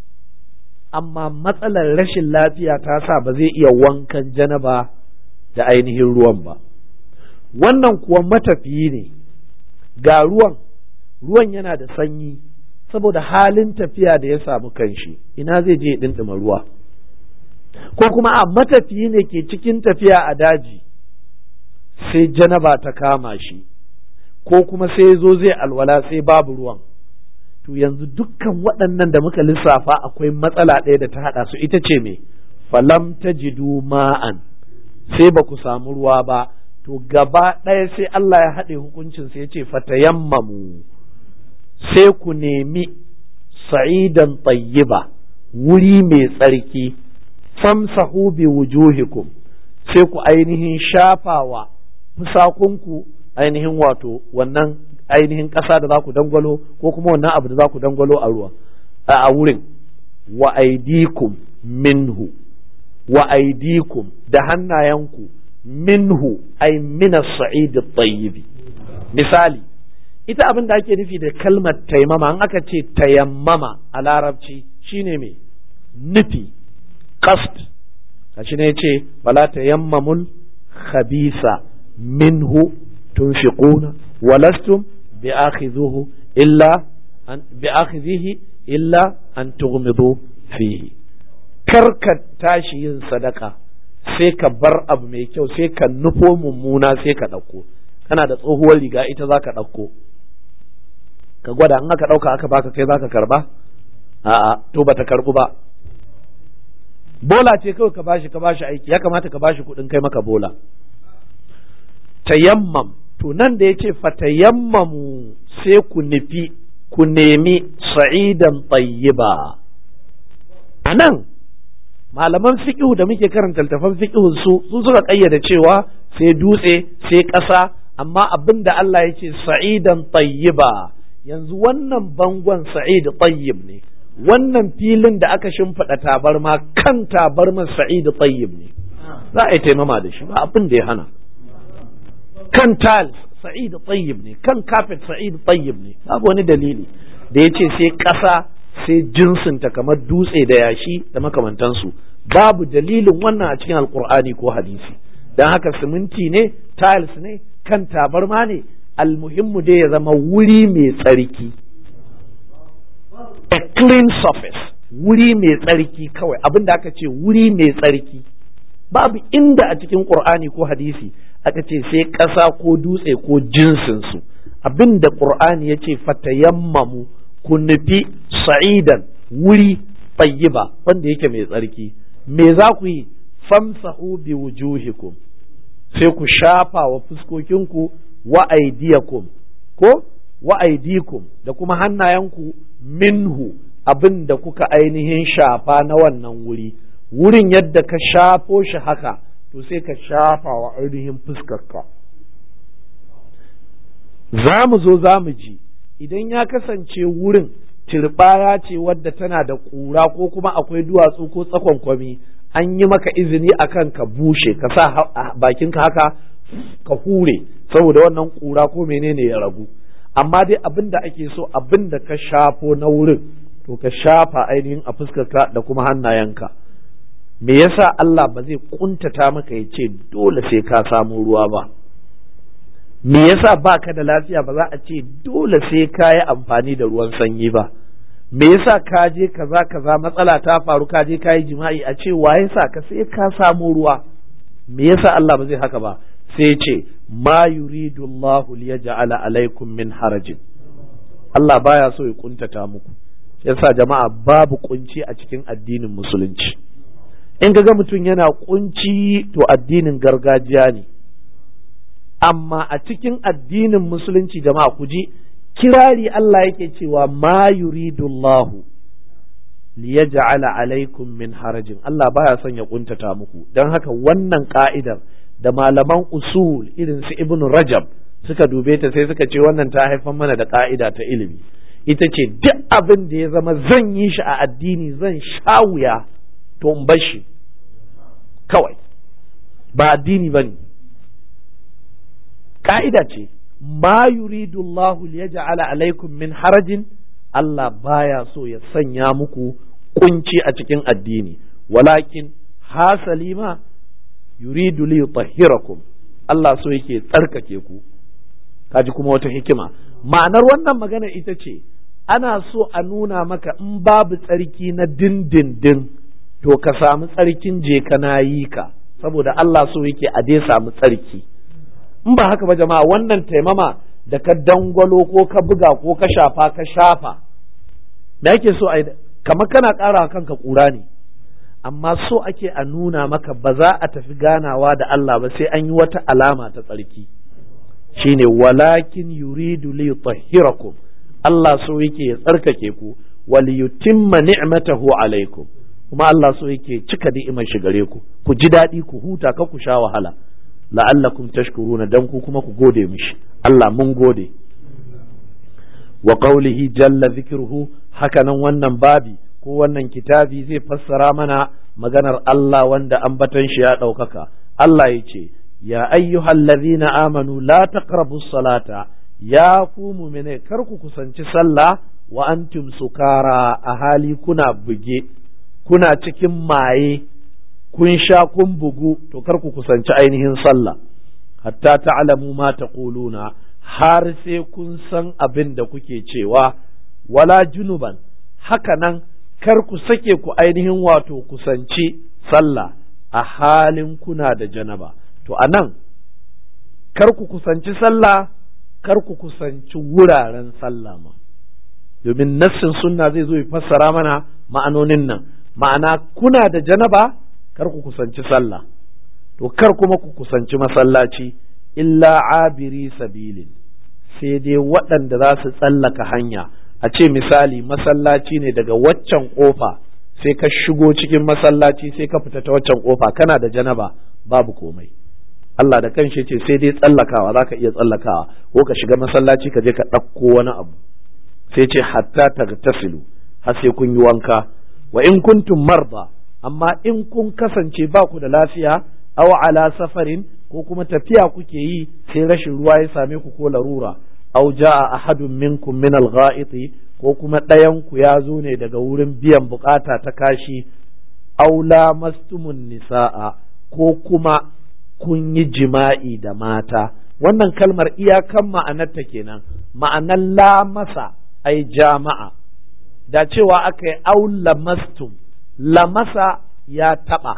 amma matsalar rashin lafiya ta sa ba zai iya wankan janaba da ainihin ruwan ba wannan kuwa matafiyi ne ga ruwan ruwan yana da sanyi saboda halin tafiya da ya samu kanshi ina zai je ɗinɗima ruwa ko kuma a matafiyi ne ke cikin tafiya a daji sai janaba ta kama shi ko kuma sai zo zai alwala sai babu ruwan to yanzu dukkan waɗannan da muka lissafa akwai matsala ɗaya da ta haɗa su ita ce me falam tajidu ma'an sai ba ku samu ruwa ba to gaba ɗaya sai Allah ya haɗe hukuncin sai ya ce fatayammamu sai ku nemi sa'idan tayyiba wuri mai tsarki famsahu bi wujuhikum sai ku ainihin shafawa fusakunku ainihin wato wannan ainihin ƙasa da za ku dangwalo ko kuma wannan abu da za ku dangwalo a ruwa a wurin wa aidikum minhu wa aidikum da hannayenku minhu ay min as-sa'id at-tayyib misali ita abin da ake nufi da kalmar taimama an aka ce tayammama a larabci shine me nufi qasd kashi ne yace wala tayammamul khabisa minhu tunfiquna walastum bi'akhidhuhu illa an bi'akhidhihi illa an tughmidu fihi karka tashi yin sadaka sai ka bar abu mai kyau sai ka nufo mummuna sai ka ɗauko kana da tsohuwar riga ita za ka ɗauko ka gwada in aka ɗauka aka baka kai za ka karba a'a to bata karbu ba bola ce kawai ka bashi ka bashi aiki ya kamata ka bashi kuɗin kai maka bola tayammam to nan da yace fatayammamu sai ku nufi ku nemi sa'idan tayyiba anan malaman fiqhu da muke karanta littafan fiqhu su su suka kayyada cewa sai dutse sai ƙasa amma abin da Allah ya ce sa'idan tayyiba yanzu wannan bangon sa'id tayyib ne wannan filin da aka shimfiɗa tabarma kan tabarman sa'id tayyib ne za a yi taimama da shi ba abin da ya hana kan tiles sa'id tayyib ne kan carpet sa'id tayyib ne babu wani dalili da ya ce sai ƙasa sai jinsinta kamar dutse da yashi da makamantansu babu dalilin wannan a cikin alkur'ani ko hadisi don haka siminti ne tiles ne kan tabarma ne almuhimmu dai ya zama wuri mai tsarki a clean surface wuri mai tsarki kawai abin da aka ce wuri mai tsarki babu inda a cikin qur'ani ko hadisi aka ce sai ƙasa ko dutse ko jinsinsu abin da qur'ani ya ce fatayammamu ku nufi sa'idan wuri tayyiba wanda yake mai tsarki me za ku yi famsahu bi wujuhikum sai ku shafa wa fuskokinku wa aidiyakum ko wa aidikum da kuma hannayenku minhu abin da kuka ainihin shafa na wannan wuri wurin yadda ka shafo shi haka to sai ka shafa wa ainihin fuskarka za mu zo za mu ji idan ya kasance wurin turbaya ce wadda tana da ƙura ko kuma akwai duwatsu ko tsakon kwami an yi maka izini akan ka bushe ka sa bakinka haka ka hure saboda wannan ƙura ko menene ya ragu amma dai abin da ake so abin da ka shafo na wurin to ka shafa ainihin a fuskarka da kuma hannayenka me yasa Allah ba zai kuntata maka ya ce dole sai ka samu ruwa ba me yasa ba ka da lafiya ba za a ce dole sai ka yi amfani da ruwan sanyi ba me yasa ka je kaza kaza matsala ta faru ka je ka yi jima'i a ce wa yasa ka sai ka samu ruwa me yasa Allah ba zai haka ba sai ce ma yuridu Allah liyaj'ala alaikum min harajin Allah baya so ya kuntata muku yasa jama'a babu kunci a cikin addinin musulunci in ga mutum yana kunci to addinin gargajiya ne amma a cikin addinin musulunci jama'a ku ji kirari Allah yake cewa ma yuridullahu liyaj'ala alaikum min harajin Allah baya son ya kuntata muku don haka wannan ka'idar da malaman usul irin su ibn rajab suka dube ta sai suka ce wannan ta haifar mana da ka'ida ta ilimi ita ce duk abin da ya zama zan yi shi a addini zan sha wuya to in bar shi kawai ba addini ba ne ka'ida ce ma yuridu Allah liyaj'ala alaikum min harajin Allah baya so ya sanya muku kunci a cikin addini walakin hasali ma yuridu li yutahhirakum Allah so yake tsarkake ku kaji kuma wata hikima ma'anar wannan magana ita ce ana so a nuna maka in babu tsarki na dindindin to ka samu tsarkin je kana yi ka saboda Allah so yake a dai samu tsarki in ba haka ba jama'a wannan taimama da ka dangwalo ko ka buga ko ka shafa ka shafa da yake so a kamar kana ƙara kanka ƙura ne amma so ake a nuna maka ba za a tafi ganawa da Allah ba sai an yi wata alama ta tsarki shine walakin yuridu li yutahhirakum Allah so yake ya tsarkake ku wal yutimma ni'matahu alaikum kuma Allah so yake cika ni'imar shi gare ku ku ji daɗi ku huta ka ku sha wahala la'allakum tashkuruna dan ku kuma ku gode mishi Allah mun gode wa qawlihi jalla dhikruhu hakanan wannan babi ko wannan kitabi zai fassara mana maganar Allah wanda ambatan shi ya ɗaukaka Allah ya ce ya ayyuhallazina amanu la taqrabu salata ya ku mu'mine kar ku kusanci sallah wa antum sukara a hali kuna buge kuna cikin maye kun sha kun bugu to kar ku kusanci ainihin sallah hatta ta'lamu ma taquluna har sai kun san abin da kuke cewa wala junuban haka nan kar ku sake ku ainihin wato kusanci sallah a halin kuna da janaba to anan kar ku kusanci sallah kar ku kusanci wuraren sallah ma domin nassin sunna zai zo ya fassara mana ma'anonin nan ma'ana kuna da janaba kar ku kusanci sallah to kar kuma ku kusanci masallaci illa abiri sabilin sai dai waɗanda za su tsallaka hanya a ce misali masallaci ne daga waccan ƙofa sai ka shigo cikin masallaci sai ka fita ta waccan ƙofa kana da janaba babu komai Allah da kanshi ce sai dai tsallakawa za ka iya tsallakawa ko ka shiga masallaci ka je ka ɗauko wani abu sai ce hatta tagtasilu har sai kun yi wanka wa in kuntum marda amma in kun kasance ba ku da lafiya aw ala safarin ko kuma tafiya kuke yi sai rashin ruwa ya same ku ko larura aw jaa ahadun minkum min al ko kuma ɗayan ku ya zo ne daga wurin biyan bukata ta kashi aw lamastumun nisaa ko kuma kun yi jima'i da mata wannan kalmar iyakan ma'anarta kenan ma'anar lamasa ai jama'a da cewa aka yi au lamastum lamasa ya taɓa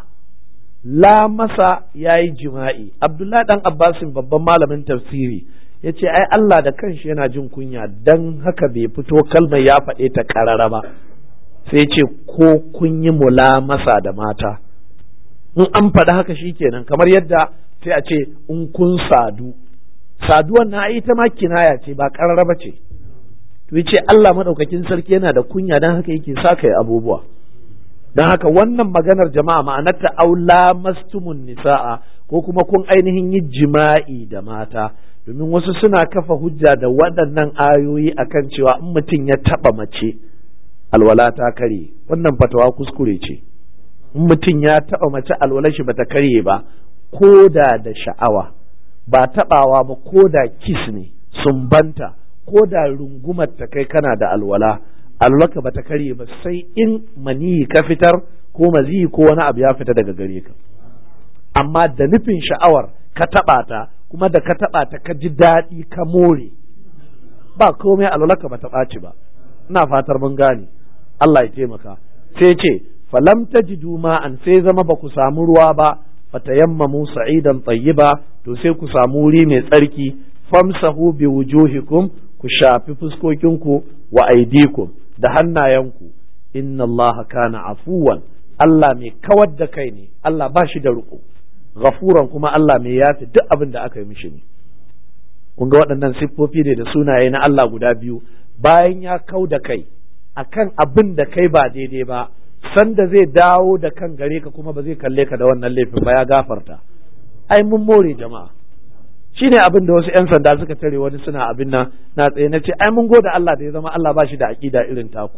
lamasa ya yi jima'i abdullahi dan abbasin babban malamin tafsiri ya ce ai Allah da kanshi yana jin kunya don haka bai fito kalmar ya faɗe ta ƙarara ba sai ce ko kun yi mulamasa da mata in an faɗi haka shi kenan kamar yadda sai a ce in kun sadu saduwan na ita ma kinaya ce ba ƙarara ba ce to ce Allah maɗaukakin sarki yana da kunya don haka yake sa kai abubuwa don haka wannan maganar jama'a ma'anarta aula mastumun nisa'a ko kuma kun ainihin yi jima'i da mata domin wasu suna kafa hujja da waɗannan ayoyi akan cewa in mutum ya taɓa mace alwala ta karye wannan fatawa kuskure ce in mutum ya taɓa mace alwala shi bata karye ba ko da da sha'awa ba taɓawa ba ko da kis ne sumbanta ko da rungumar ta kai kana da alwala alwalaka bata karye ba sai in maniyi ka fitar ko maziyi ko wani abu ya fita daga gare ka amma da nufin sha'awar ka taɓa ta kuma da ka taɓa ta ka ji daɗi ka more ba komai alwalaka bata ɓaci ba ina fatar mun gane Allah ya taimaka sai ce falam tajidu ma'an sai zama ba ku samu ruwa ba fatayammamu sa'idan tayyiba to sai ku samu wuri mai tsarki famsahu bi wujuhikum ku shafi fuskokinku wa aidikum da hannayenku inna allaha kana afuwan Allah mai kawar da kai ne Allah ba shi da riko ghafuran kuma Allah mai yafi duk abin da aka yi mishi ne kun ga waɗannan siffofi ne da sunaye na Allah guda biyu bayan ya kau da kai akan abin da kai ba daidai ba sanda zai dawo da kan gare ka kuma ba zai kalle ka da wannan laifin ba ya gafarta ai mun more jama'a shi ne abin da wasu 'yan sanda suka tare wani suna abin nan na tsaye na ce ai mun gode Allah da ya zama Allah ba shi da aƙida irin taku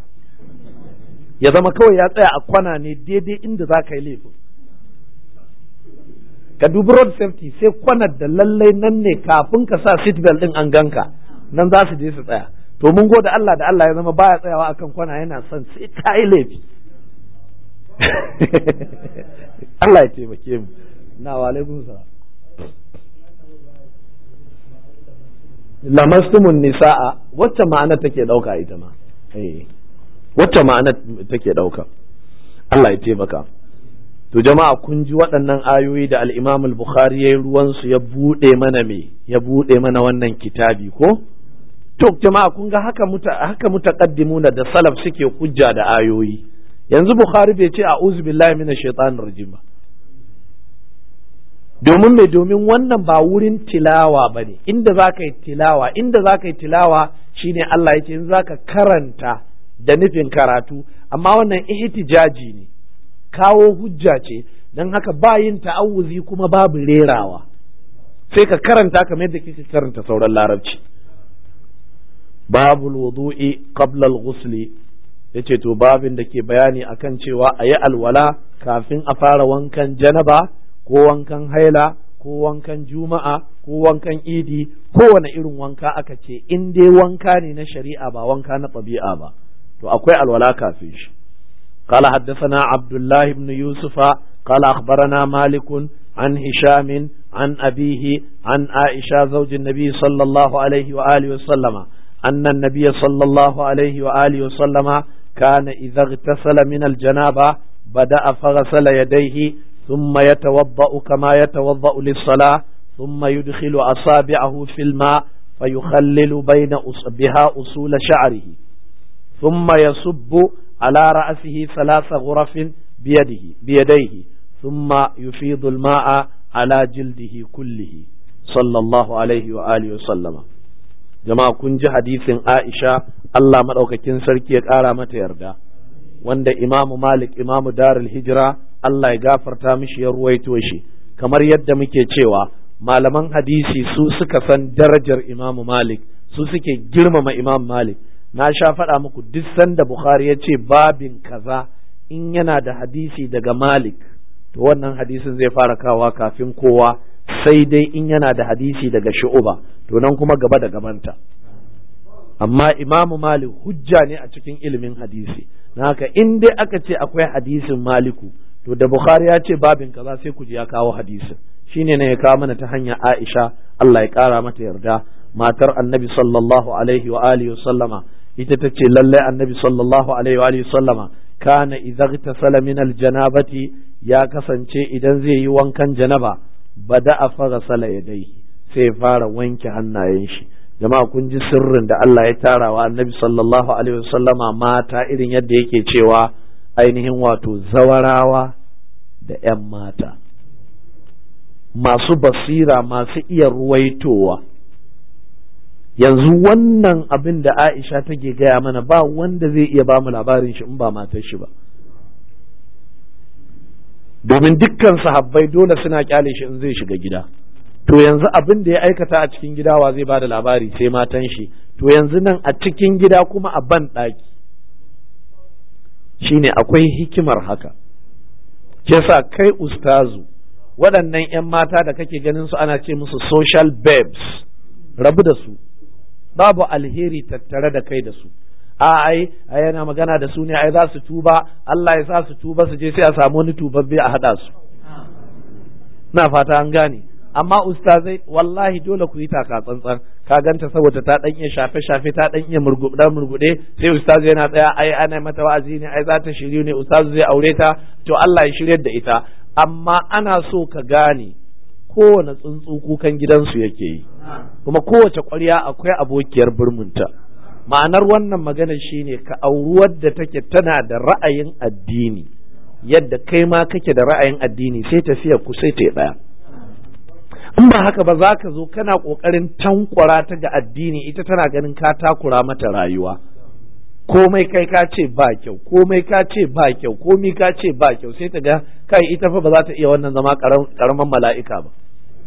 ya zama kawai ya tsaya a kwana ne daidai inda za ka yi laifin ka dubi road safety sai kwanar da lallai nan ne kafin ka sa seat belt din an ganka nan za su je su tsaya to mun gode Allah da Allah ya zama baya tsayawa akan kwana yana son sai ka yi laifi Allah ya taimake mu na wa alaikum salam lamastumun nisa'a wacce ma'ana take ɗauka ita ma wacce ma'ana take ɗauka Allah ya taimaka to jama'a kun ji waɗannan ayoyi da al-Imam al-Bukhari yayin ruwan su ya bude mana me ya bude mana wannan kitabi ko to jama'a kun ga haka muta haka mutaqaddimuna da salaf suke hujja da ayoyi yanzu Bukhari bai ce a'udhu billahi minash shaitanir rajim ba domin mai domin wannan ba wurin tilawa ba ne inda za ka yi tilawa inda za ka yi tilawa shine Allah ya ce in za ka karanta da nufin karatu amma wannan ihtijaji ne kawo hujja ce don haka ba yin ta'awuzi kuma babu rerawa sai ka karanta kamar yadda kike karanta sauran larabci babul wudu'i qabla al-ghusli yace to babin da ke bayani akan cewa a yi alwala kafin a fara wankan janaba ko wankan haila ko wankan juma'a ko wankan idi kowane irin wanka aka ce in dai wanka ne na shari'a ba wanka na ɗabi'a ba to akwai alwala kafin shi قال حدثنا عبد الله بن يوسف قال أخبرنا مالك عن هشام عن أبيه عن عائشة زوج النبي صلى الله عليه وآله وسلم أن النبي صلى الله عليه وآله وسلم كان إذا اغتسل من الجنابة بدأ فغسل يديه ثم يتوضأ كما يتوضأ للصلاة ثم يدخل أصابعه في الماء فيخلل بين بها أصول شعره ثم يصب على رأسه ثلاث غرف بيده بيديه ثم يفيض الماء على جلده كله صلى الله عليه وآله وسلم jama'a kun ji hadisin Aisha Allah maɗaukakin sarki ya ƙara mata yarda wanda Imamu Malik Imamu Darul Hijira Allah ya gafarta mishi ya ruwaito shi kamar yadda muke cewa malaman hadisi su suka san darajar Imamu Malik su suke girmama Imam Malik na sha faɗa muku duk sanda Bukhari ya ce babin kaza in yana da hadisi daga Malik to wannan hadisin zai fara kawa kafin kowa sai dai in yana da hadisi daga Shu'uba to nan kuma gaba da gabanta amma Imamu Malik hujja ne a cikin ilimin hadisi na haka in dai aka ce akwai hadisin Maliku to da Bukhari ya ce babin kaza sai ku ji ya kawo hadisin shine ne ya kawo mana ta hanya Aisha Allah ya kara mata yarda matar Annabi sallallahu alaihi wa alihi sallama ita ta ce lallai Annabi sallallahu alaihi wa alihi sallama kana idza igtasala min aljanabati ya kasance idan zai yi wankan janaba bada a fara sala yadai sai fara wanke hannayen shi jama'a kun ji sirrin da Allah ya tara wa Annabi sallallahu alaihi wasallama mata irin yadda yake cewa ainihin wato zawarawa da 'yan mata masu basira masu iya ruwaitowa yanzu wannan abin da Aisha take gaya mana ba wanda zai iya ba mu labarin shi in ba matar shi ba domin dukkan sahabbai dole suna kyale shi in zai shiga gida to yanzu abin da ya aikata a cikin gida wa zai ba da labari sai matan shi to yanzu nan a cikin gida kuma a ban ɗaki shine akwai hikimar haka sa kai ustazu waɗannan 'yan mata da kake ganin su ana ce musu social babes rabu da su babu alheri tattare da kai da su a ai ai yana magana da su ne ai za su tuba Allah ya sa su tuba su je sai a samu wani tubabbe a hada su na fata an gane amma ustazai wallahi dole ku yi taka tsantsan ka ganta saboda ta dan iya shafe shafe ta dan iya murgude murgude sai ustaz yana tsaya ai ana mata wa'azi ne ai za ta shiryu ne ustaz zai aure ta to Allah ya shiryar da ita amma ana so ka gane kowane tsuntsu kukan gidansu yake yi kuma kowace ƙwarya akwai abokiyar birminta ma'anar wannan magana shine ka auri wadda take tana da ra'ayin addini yadda kai ma kake da ra'ayin addini sai tafiya ku sai ta ɗaya in ba haka ba za ka zo kana ƙoƙarin tankwara ta ga addini ita tana ganin ka takura mata rayuwa komai kai ka ce ba kyau komai ka ce ba kyau komai ka ce ba kyau sai ta ga kai ita fa ba za ta iya wannan zama karaman mala'ika ba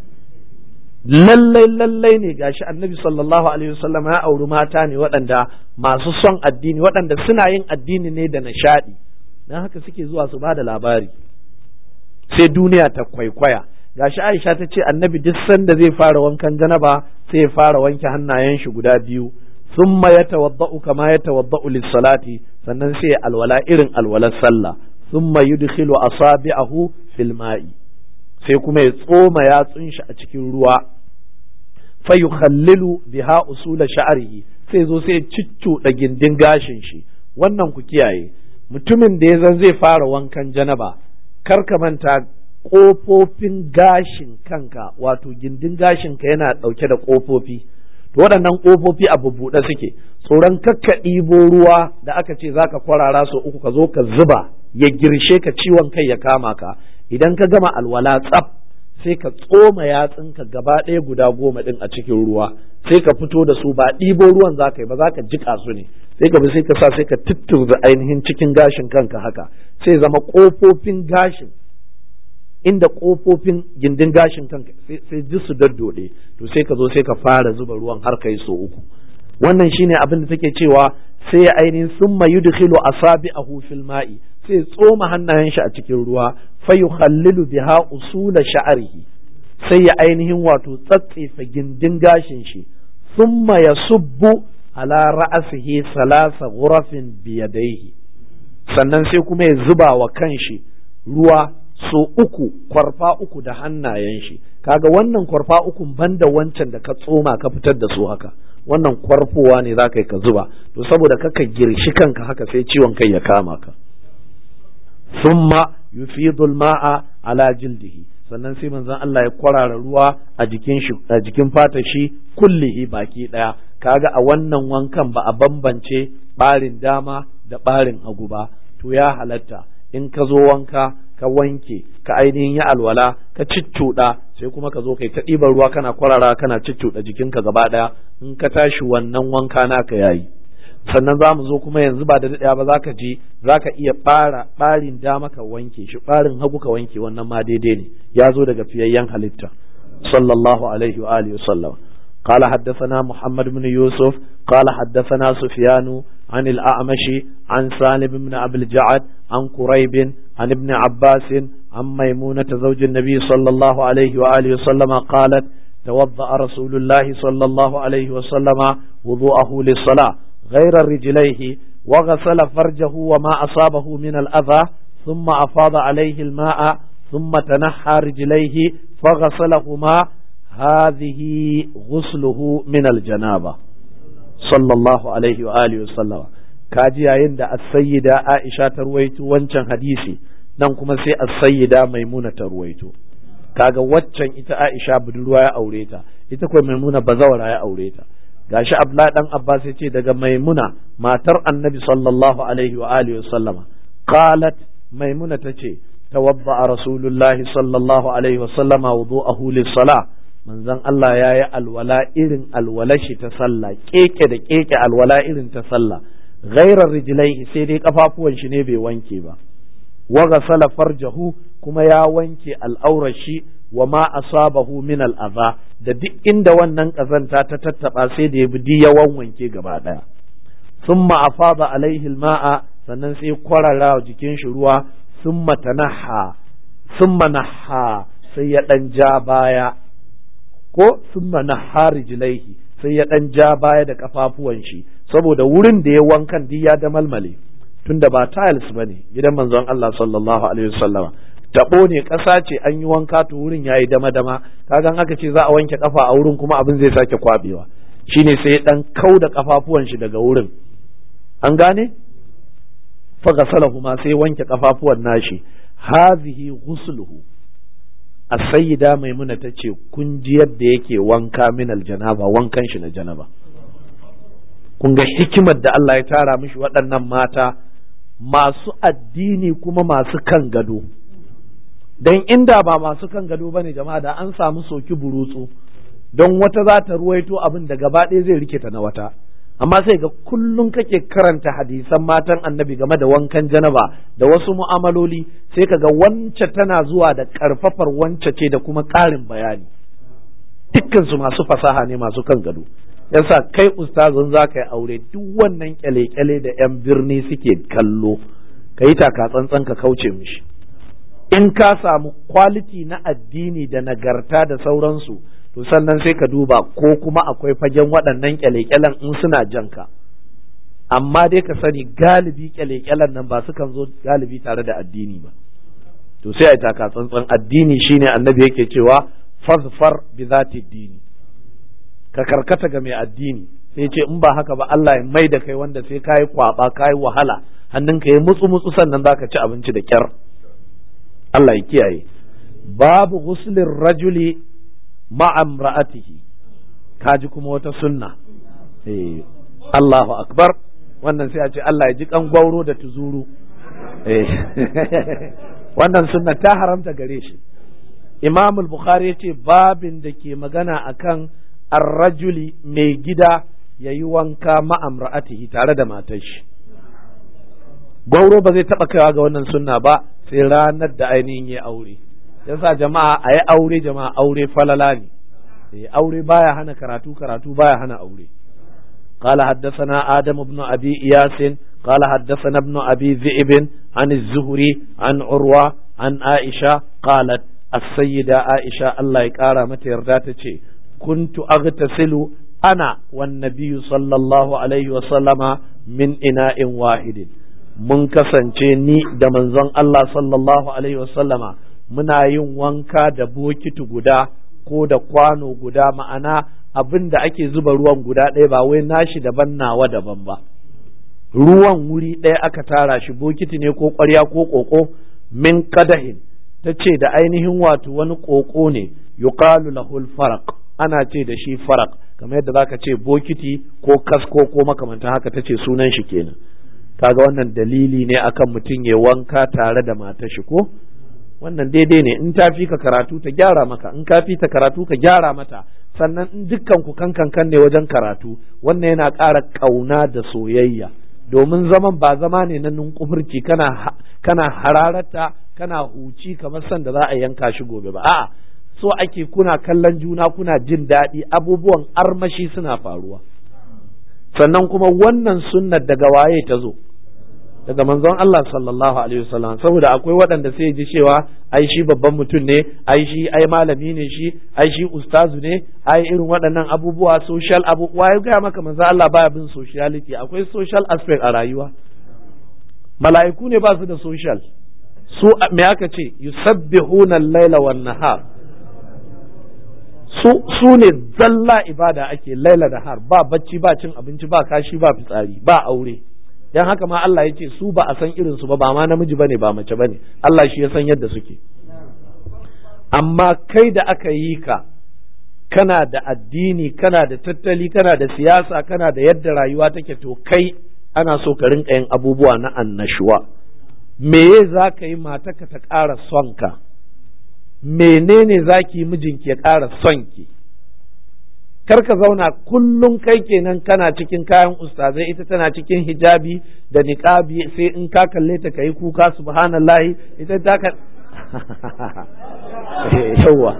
lallai lallai ne gashi annabi sallallahu alaihi wasallam ya auri mata ne waɗanda masu son addini waɗanda suna yin addini ne da nishaɗi don haka suke zuwa su ba da labari sai duniya ta kwaikwaya gashi Aisha ta ce annabi duk sanda zai fara wankan janaba sai ya fara wanke hannayen shi guda biyu ثم يتوضأ كما يتوضأ للصلاة sannan sai alwala irin alwalar sallah thumma yudkhilu asabi'ahu fil ma'i sai kuma ya tsoma yatsun shi a cikin ruwa fa yukhallilu biha usula sha'rihi sai zo sai da gindin gashin shi wannan ku kiyaye mutumin da ya zan zai fara wankan janaba kar ka manta kofofin gashin kanka wato gindin gashin ka yana dauke da kofofi to waɗannan ƙofofi a bubbuɗe suke tsoron kakka ɗibo ruwa da aka ce za ka kwarara su uku ka zo ka zuba ya girshe ka ciwon kai ya kama ka idan ka gama alwala tsaf sai ka tsoma yatsunka gaba ɗaya guda goma ɗin a cikin ruwa sai ka fito da su ba ɗibo ruwan za ka yi ba za ka jiƙa su ne sai ka bi sai ka sa sai ka tutturza ainihin cikin gashin kanka haka sai zama ƙofofin gashin inda kofofin gindin gashin kanka sai ji su daddode to sai ka zo sai ka fara zuba ruwan har kai so uku wannan shine abin da take cewa sai ya ainihin summa yudkhilu asabi'ahu fil ma'i sai tsoma hannayen shi a cikin ruwa fa yukhallilu biha usula sha'rihi sai ya ainihin wato tsatsefa gindin gashin shi summa yasubbu ala ra'asihi salasa ghurafin biyadaihi sannan sai kuma ya zuba wa kanshi ruwa so uku kwarfa uku da hannayen shi kaga wannan kwarfa uku banda wancan da ka tsoma ka fitar da su haka wannan kwarfowa ne za ka yi ka zuba to saboda kaka girshi kanka haka sai ciwon kai ya kama ka summa yufidul ma'a ala jildihi sannan sai manzon Allah ya kwarara ruwa a jikin shi a jikin fatar shi kullihi baki daya kaga a wannan wankan ba a bambance barin dama da barin hagu ba to ya halatta in ka zo wanka ka wanke ka ainihin yi alwala ka ciccuɗa sai kuma ka zo kai ta ɗiban ruwa kana kwarara kana ciccuɗa jikinka gaba ɗaya in ka tashi wannan wanka naka yayi sannan za mu zo kuma yanzu ba da daɗaya ba za ka je za ka iya ɓara ɓarin dama ka wanke shi ɓarin hagu ka wanke wannan ma daidai ne ya zo daga fiyayyen halitta sallallahu alaihi wa alihi wasallam قال حدثنا محمد بن يوسف قال حدثنا سفيان عن الأعمش عن سالم بن أبي الجعد عن قريب عن ابن عباس عن ميمونة زوج النبي صلى الله عليه وآله وسلم قالت توضأ رسول الله صلى الله عليه وسلم وضوءه للصلاة غير رجليه وغسل فرجه وما أصابه من الأذى ثم أفاض عليه الماء ثم تنحى رجليه فغسلهما هذه غسله من الجنابة صلى الله عليه وآله وسلم kaji yayin da as-sayyida Aisha ta ruwaito wancan hadisi nan kuma sai as-sayyida Maimuna ta ruwaito kaga waccan ita Aisha budurwa ya aure ta ita kuma Maimuna bazawara ya aure ta gashi Abdullah dan Abbas ya ce daga Maimuna matar Annabi sallallahu alaihi wa alihi wa sallama qalat Maimuna tace tawadda Rasulullahi sallallahu alaihi wa sallama wudu'ahu lis-salah manzon Allah ya yi alwala irin alwalashi ta sallah keke da keke alwala irin ta sallah ghairar rijlai sai dai kafafuwan shi ne bai wanke ba wa ghasala farjahu kuma ya wanke al'aurar shi wa ma asabahu min al'aza da duk inda wannan kazanta ta tattaba sai da ya bi yawan wanke gaba daya thumma afada alaihi al-ma'a sannan sai kwarara jikin shi ruwa thumma tanaha thumma naha sai ya dan ja baya ko summa naha rijlaihi sai ya dan ja baya da kafafuwan shi saboda wurin da ya wankan duk ya damalmale tunda ba tiles bane gidan manzon Allah sallallahu alaihi wasallama tabo ne ƙasa ce an yi wanka to wurin yayi dama dama kagan aka ce za a wanke kafa a wurin kuma abin zai sake kwabewa shine sai dan kau da kafafuwan shi daga wurin an gane fa gasalahu ma sai wanke kafafuwan nashi hazihi ghusluhu as-sayyida maimuna tace kun ji yadda yake wanka min aljanaba wankan shi na janaba kun ga hikimar da Allah ya tara mishi waɗannan mata masu addini kuma masu kan gado don inda ba masu kan gado ba ne jama'a da an samu soki burutsu don wata za ta ruwaito abin da gaba ɗaya zai rikita na wata amma sai ga kullum kake karanta hadisan matan annabi game da wankan janaba da wasu mu'amaloli sai ka ga wance tana zuwa da ƙarfafar wance ce da kuma ƙarin bayani dukkansu masu fasaha ne masu kan gado yasa kai ustazin za ka yi aure duk wannan kyale-kyale da 'yan birni suke kallo ka yi taka tsantsan ka kauce mishi in ka samu kwaliti na addini da nagarta da sauransu to sannan sai ka duba ko kuma akwai fagen waɗannan kyale-kyalen in suna janka amma dai ka sani galibi kyale-kyalen nan ba su kan zo galibi tare da addini ba to sai a yi taka tsantsan addini shine annabi yake cewa fazfar bi zati dini ka karkata ga mai addini sai ce in ba haka ba Allah ya mai da kai wanda sai kayi kwaba kayi wahala hannunka ya mutsu mutsu sannan zaka ci abinci da kyar Allah ya kiyaye babu ghuslin rajuli ma'a imra'atihi kaji kuma wata sunna eh Allahu akbar wannan sai a ce Allah ya ji kan gwauro da tuzuru eh wannan sunna ta haramta gare shi Imam al-Bukhari ya ce babin da ke magana akan arrajuli mai gida ya yi wanka ma'amra'atihi tare da matar shi gwauro ba zai taɓa kaiwa ga wannan sunna ba sai ranar da ainihin ya aure yasa jama'a a yi aure jama'a aure falala ne aure baya hana karatu karatu baya hana aure قال حدثنا آدم بن أبي إياس قال حدثنا ابن أبي ذئب عن الزهري عن عروة عن عائشة قالت السيدة عائشة الله يقارى متى يرداتك كنت أغتسل أنا والنبي صلى الله عليه وسلم من إناء واحد mun kasance ni da manzon Allah sallallahu alaihi wasallama muna yin wanka da bokiti guda ko da kwano guda ma'ana abin da ake zuba ruwan guda ɗaya ba wai nashi daban nawa daban ba ruwan wuri ɗaya aka tara shi bokiti ne ko ƙwarya ko ƙoƙo min kadahin ta ce da ainihin wato wani ƙoƙo ne yuqalu lahul faraq ana ce da shi faraq kamar yadda zaka ce bokiti ko kasko ko makamantan haka ta ce sunan shi kenan kaga wannan dalili ne akan mutum ya wanka tare da matar shi ko wannan daidai ne in ta fi ka karatu ta gyara maka in ka fi ta karatu ka gyara mata sannan in dukkan ku kan kan ne wajen karatu wannan yana ƙara ƙauna da soyayya domin zaman ba zama ne na nunkufurci kana kana hararata kana huci kamar san da za a yanka shi gobe ba a'a so ake kuna kallon juna kuna jin daɗi abubuwan armashi suna faruwa sannan kuma wannan sunnar daga waye ta zo daga manzon Allah sallallahu alaihi wasallam saboda akwai waɗanda sai ji cewa ai shi babban mutum ne ai shi ai malami ne shi ai shi ustazu ne ai irin waɗannan abubuwa social abubuwa ya gaya maka manzon Allah baya bin sociality akwai social aspect a rayuwa mala'iku ne ba su da social su me aka ce yusabbihuna al-laila wan nahar su su ne zalla ibada ake laila da har ba bacci ba cin abinci ba kashi ba fitsari ba aure dan haka ma Allah ya ce su ba a san irin su ba ba ma namiji bane ba mace bane Allah shi ya san yadda suke amma kai da aka yi ka kana da addini kana da tattali kana da siyasa kana da yadda rayuwa take to kai ana so ka rinka yin abubuwa na annashuwa meye za ka yi mataka ta ƙara son ka menene za ki yi mijinki ya ƙara son ki kar ka zauna kullum kai kenan kana cikin kayan ustazai ita tana cikin hijabi da niqabi sai in ka kalle ta kai kuka subhanallahi ita ta ka yawa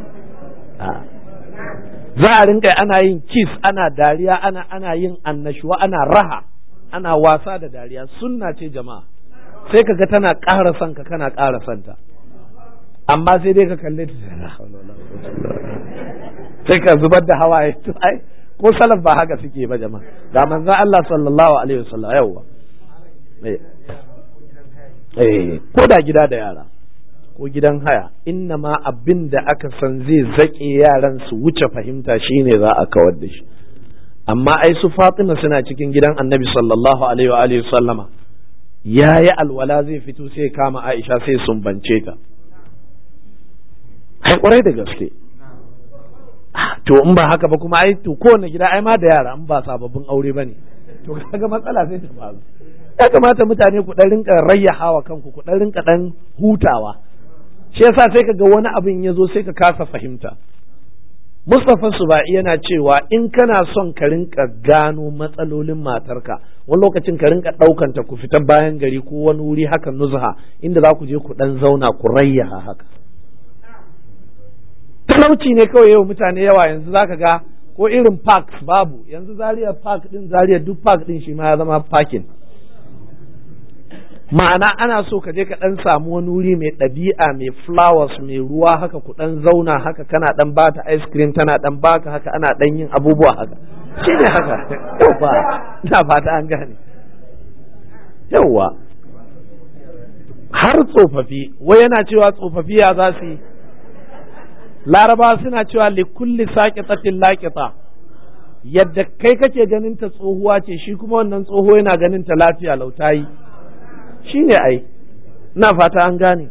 za a rinka ana yin kiss ana dariya ana ana yin annashuwa ana raha ana wasa da dariya sunna ce jama'a sai ka ga tana ƙara son ka kana ƙara son ta amma sai dai ka kalle ta sai ka zubar da hawaye to ai ko salaf ba haka suke ba jama'a da manzon Allah sallallahu alaihi wasallam yawa eh ko da gida da yara ko gidan haya inna ma abin da aka san zai zaƙe yaran su wuce fahimta shine za a kawar da shi amma ai su Fatima suna cikin gidan Annabi sallallahu alaihi wa alihi sallama yayi alwala zai fito sai kama Aisha sai sumbance ta ai kwarai da gaske to in ba haka ba kuma ai to kowane gida ai ma da yara in ba sababbin aure bane to kaga matsala sai ta faru ya kamata mutane ku dan rinka rayyahawa kanku ku dan rinka dan hutawa shi yasa sai kaga wani abin ya zo sai ka kasa fahimta Mustapha Suba'i yana cewa in kana son ka rinka gano matsalolin matarka wani lokacin ka rinka ɗaukanta ku fita bayan gari ko wani wuri haka nuzha inda za ku je ku ɗan zauna ku rayyaha haka talauci ne kawai yau mutane yawa yanzu zaka ga ko irin parks babu yanzu Zaria park din Zaria duk park din shi ma ya zama parking ma'ana ana so ka je ka dan samu wani wuri mai ɗabi'a mai flowers mai ruwa haka ku dan zauna haka kana dan bata ice cream tana dan baka haka ana dan yin abubuwa haka shi ne haka yawa ina fata an gane yawa har tsofaffi wai yana cewa tsofaffi ya za su yi laraba suna cewa likulli saƙitatin laƙita yadda kai kake ganin ta tsohuwa ce shi kuma wannan tsoho yana ganin ta lafiya lautayi shi ne ai ina fata an gane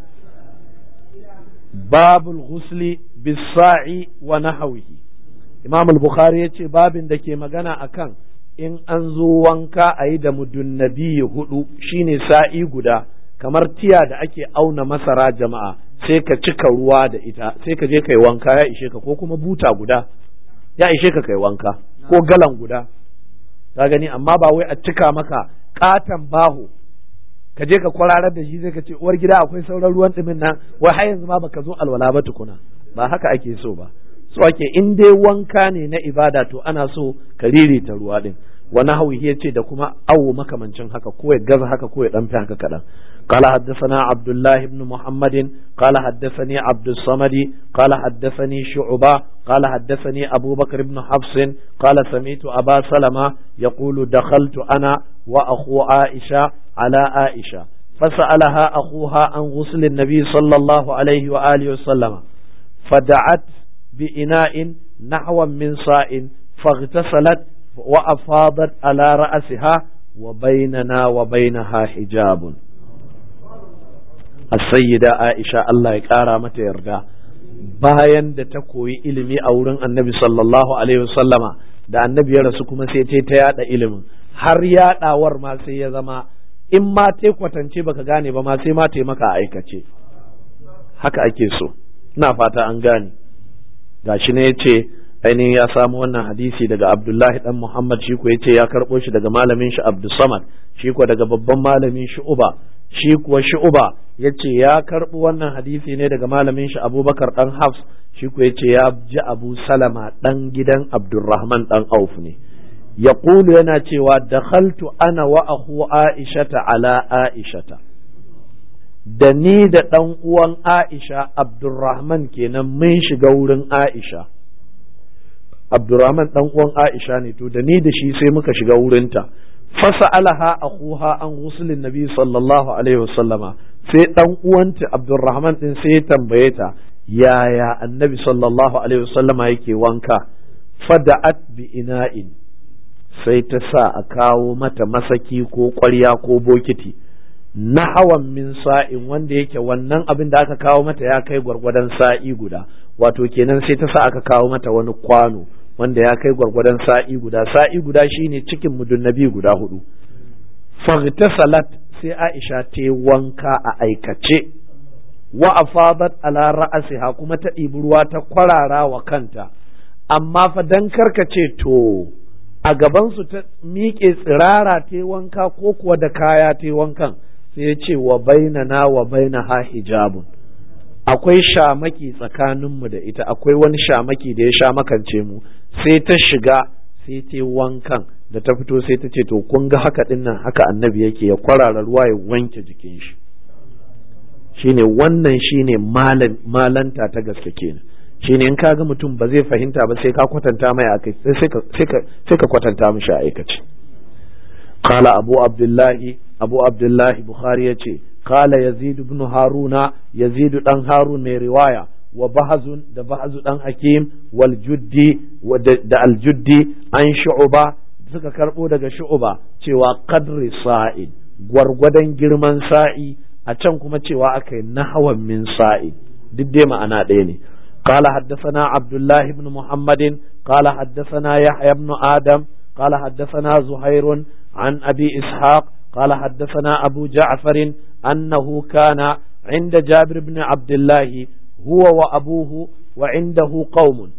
babul ghusli bisa'i wa nahawihi imam al-bukhari ya ce babin da ke magana akan in an zo wanka a yi da mudunnabi hudu shine sa'i guda kamar tiya da ake auna masara jama'a sai ka cika ruwa da ita sai ka je kai wanka ya ishe ka ko kuma buta guda ya ishe ka kai wanka ko galan guda ka gani amma ba wai a cika maka katan baho ka je ka kwararar da shi sai ka ce uwar gida akwai sauran ruwan ɗumin nan wai har yanzu ma baka zo alwala ba tukuna ba haka ake so ba so ake in dai wanka ne na ibada to ana so ka ririta ruwa din wani hauhi ya ce da kuma awo makamancin haka ko ya gaza haka ko ya ɗan fi haka kaɗan قال حدثنا عبد الله بن محمد قال حدثني عبد الصمد قال حدثني شعبة قال حدثني أبو بكر بن حفص قال سمعت أبا سلمة يقول دخلت أنا وأخو عائشة على عائشة فسألها أخوها عن غسل النبي صلى الله عليه وآله وسلم فدعت بإناء نحو من صاع فاغتسلت وأفاضت على رأسها وبيننا وبينها حجاب السيدة عائشة الله يكارى متى يرضى bayan da ta koyi ilimi a wurin annabi sallallahu alaihi wasallama da annabi ya rasu kuma sai ta yada ilimin har yadawar ma sai ya zama in ma ta kwatance baka gane ba ma sai ma ta maka aikace haka ake so ina fata an gane gashi ne yace ainihin ya samu wannan hadisi daga Abdullahi dan Muhammad shi ko yace ya karbo shi daga malamin shi Abdul Samad shi ko daga babban malamin shi Uba shi kuwa shi Uba yace ya karbo wannan hadisi ne daga malamin shi Abubakar dan Hafs shi ko yace ya ji Abu Salama dan gidan Abdurrahman dan Auf ne yaqulu yana cewa dakhaltu ana wa akhu Aishata ala Aishata da ni da ɗan uwan Aisha Abdurrahman kenan mun shiga wurin Aisha Abdurrahman ɗan uwan Aisha ne to da ni da shi sai muka shiga wurinta fasa alaha akuha an gusulin nabi sallallahu alaihi wasallama sai ɗan uwanta Abdurrahman ɗin sai ya tambaye ta yaya annabi sallallahu alaihi wasallama yake wanka fada'at bi ina'in sai ta sa a kawo mata masaki ko ƙwarya ko bokiti na hawan min sa'in wanda yake wannan abin da aka kawo mata ya kai gwargwadon sa'i guda wato kenan sai ta sa aka kawo mata wani kwano wanda ya kai gwargwadon sa'i guda sa'i guda shine cikin mudunnabi guda hudu salat sai Aisha ta wanka a aikace wa afadat ala ra'asiha kuma ta ɗibi ruwa ta kwarara wa kanta amma fa dan karkace to a gabansu ta miƙe tsirara ta wanka ko kuwa da kaya ta wankan sai ya ce wa bainana wa bainaha hijabun akwai shamaki tsakaninmu da ita akwai wani shamaki da ya sha makance mu sai ta shiga sai ta wankan da ta fito sai ta ce to kun ga haka din nan haka annabi yake ya kwarara ruwa ya wanke jikin shi shine wannan shine malanta ta gaske kenan shine in ka ga mutum ba zai fahimta ba sai ka kwatanta mai akai sai ka kwatanta mishi a aikace qala abu abdullahi abu abdullahi bukhari yace qala yazid ibn haruna yazid dan harun mai riwaya wa bahazun da bahazu dan hakim wal juddi da al juddi an shu'ba suka karbo daga shu'ba cewa qadri sa'id gwargwadon girman sa'i a can kuma cewa akai nahwan min sa'i duk dai ma'ana ɗaya ne قال حدثنا عبد الله بن محمد قال حدثنا يحيى بن آدم قال حدثنا زهير عن أبي إسحاق قال حدثنا أبو جعفر أنه كان عند جابر بن عبد الله هو وأبوه وعنده قوم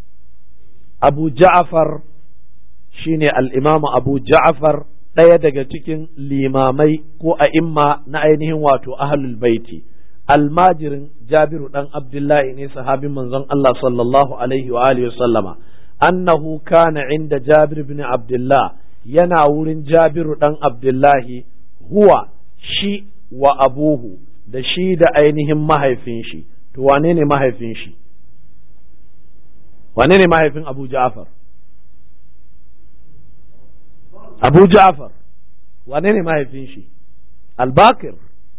أبو جعفر شيني الإمام أبو جعفر ɗaya daga cikin limamai ko a'imma na ainihin wato ahlul baiti almajirin jabiru dan abdullahi ne sahabin manzon Allah sallallahu alaihi wa alihi sallama annahu kana inda jabir bin abdullah yana wurin jabiru dan abdullahi huwa shi wa abuhu da shi da ainihin mahaifin shi to wane ne mahaifin shi wane ne mahaifin abu ja'far abu ja'far wane ne mahaifin shi albakir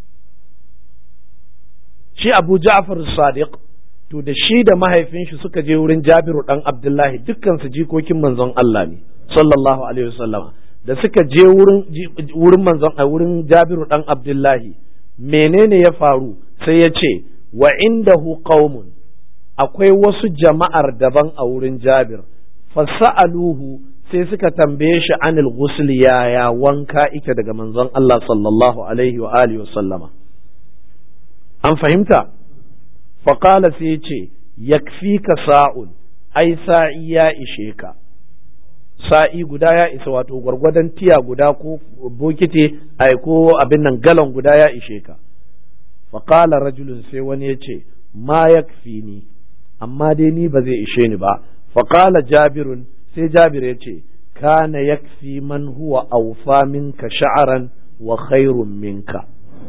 shi abu ja'far sadiq to da shi da mahaifin shi suka je wurin jabiru dan abdullahi dukkan su jikokin manzon Allah ne sallallahu alaihi wasallama da suka je wurin wurin manzon a wurin jabiru dan abdullahi menene ya faru sai ya ce wa indahu qaumun akwai wasu jama'ar daban a wurin jabir fasa'aluhu sai suka tambaye shi anil ghusl yaya wanka ike daga manzon Allah sallallahu alaihi wa alihi wasallama an fahimta faƙala sai ce yakfi ka sa'un ai sa'i ya ishe ka sa'i guda ya isa wato gwargwadon tiya guda ko bokiti ai ko abin nan galon guda ya ishe ka faƙala rajulun sai wani ya ce ma yakfi ni amma dai ni ba zai ishe ni ba faƙala jabirun sai jabir ya ce kana yakfi man huwa awfa minka sha'aran wa khairun minka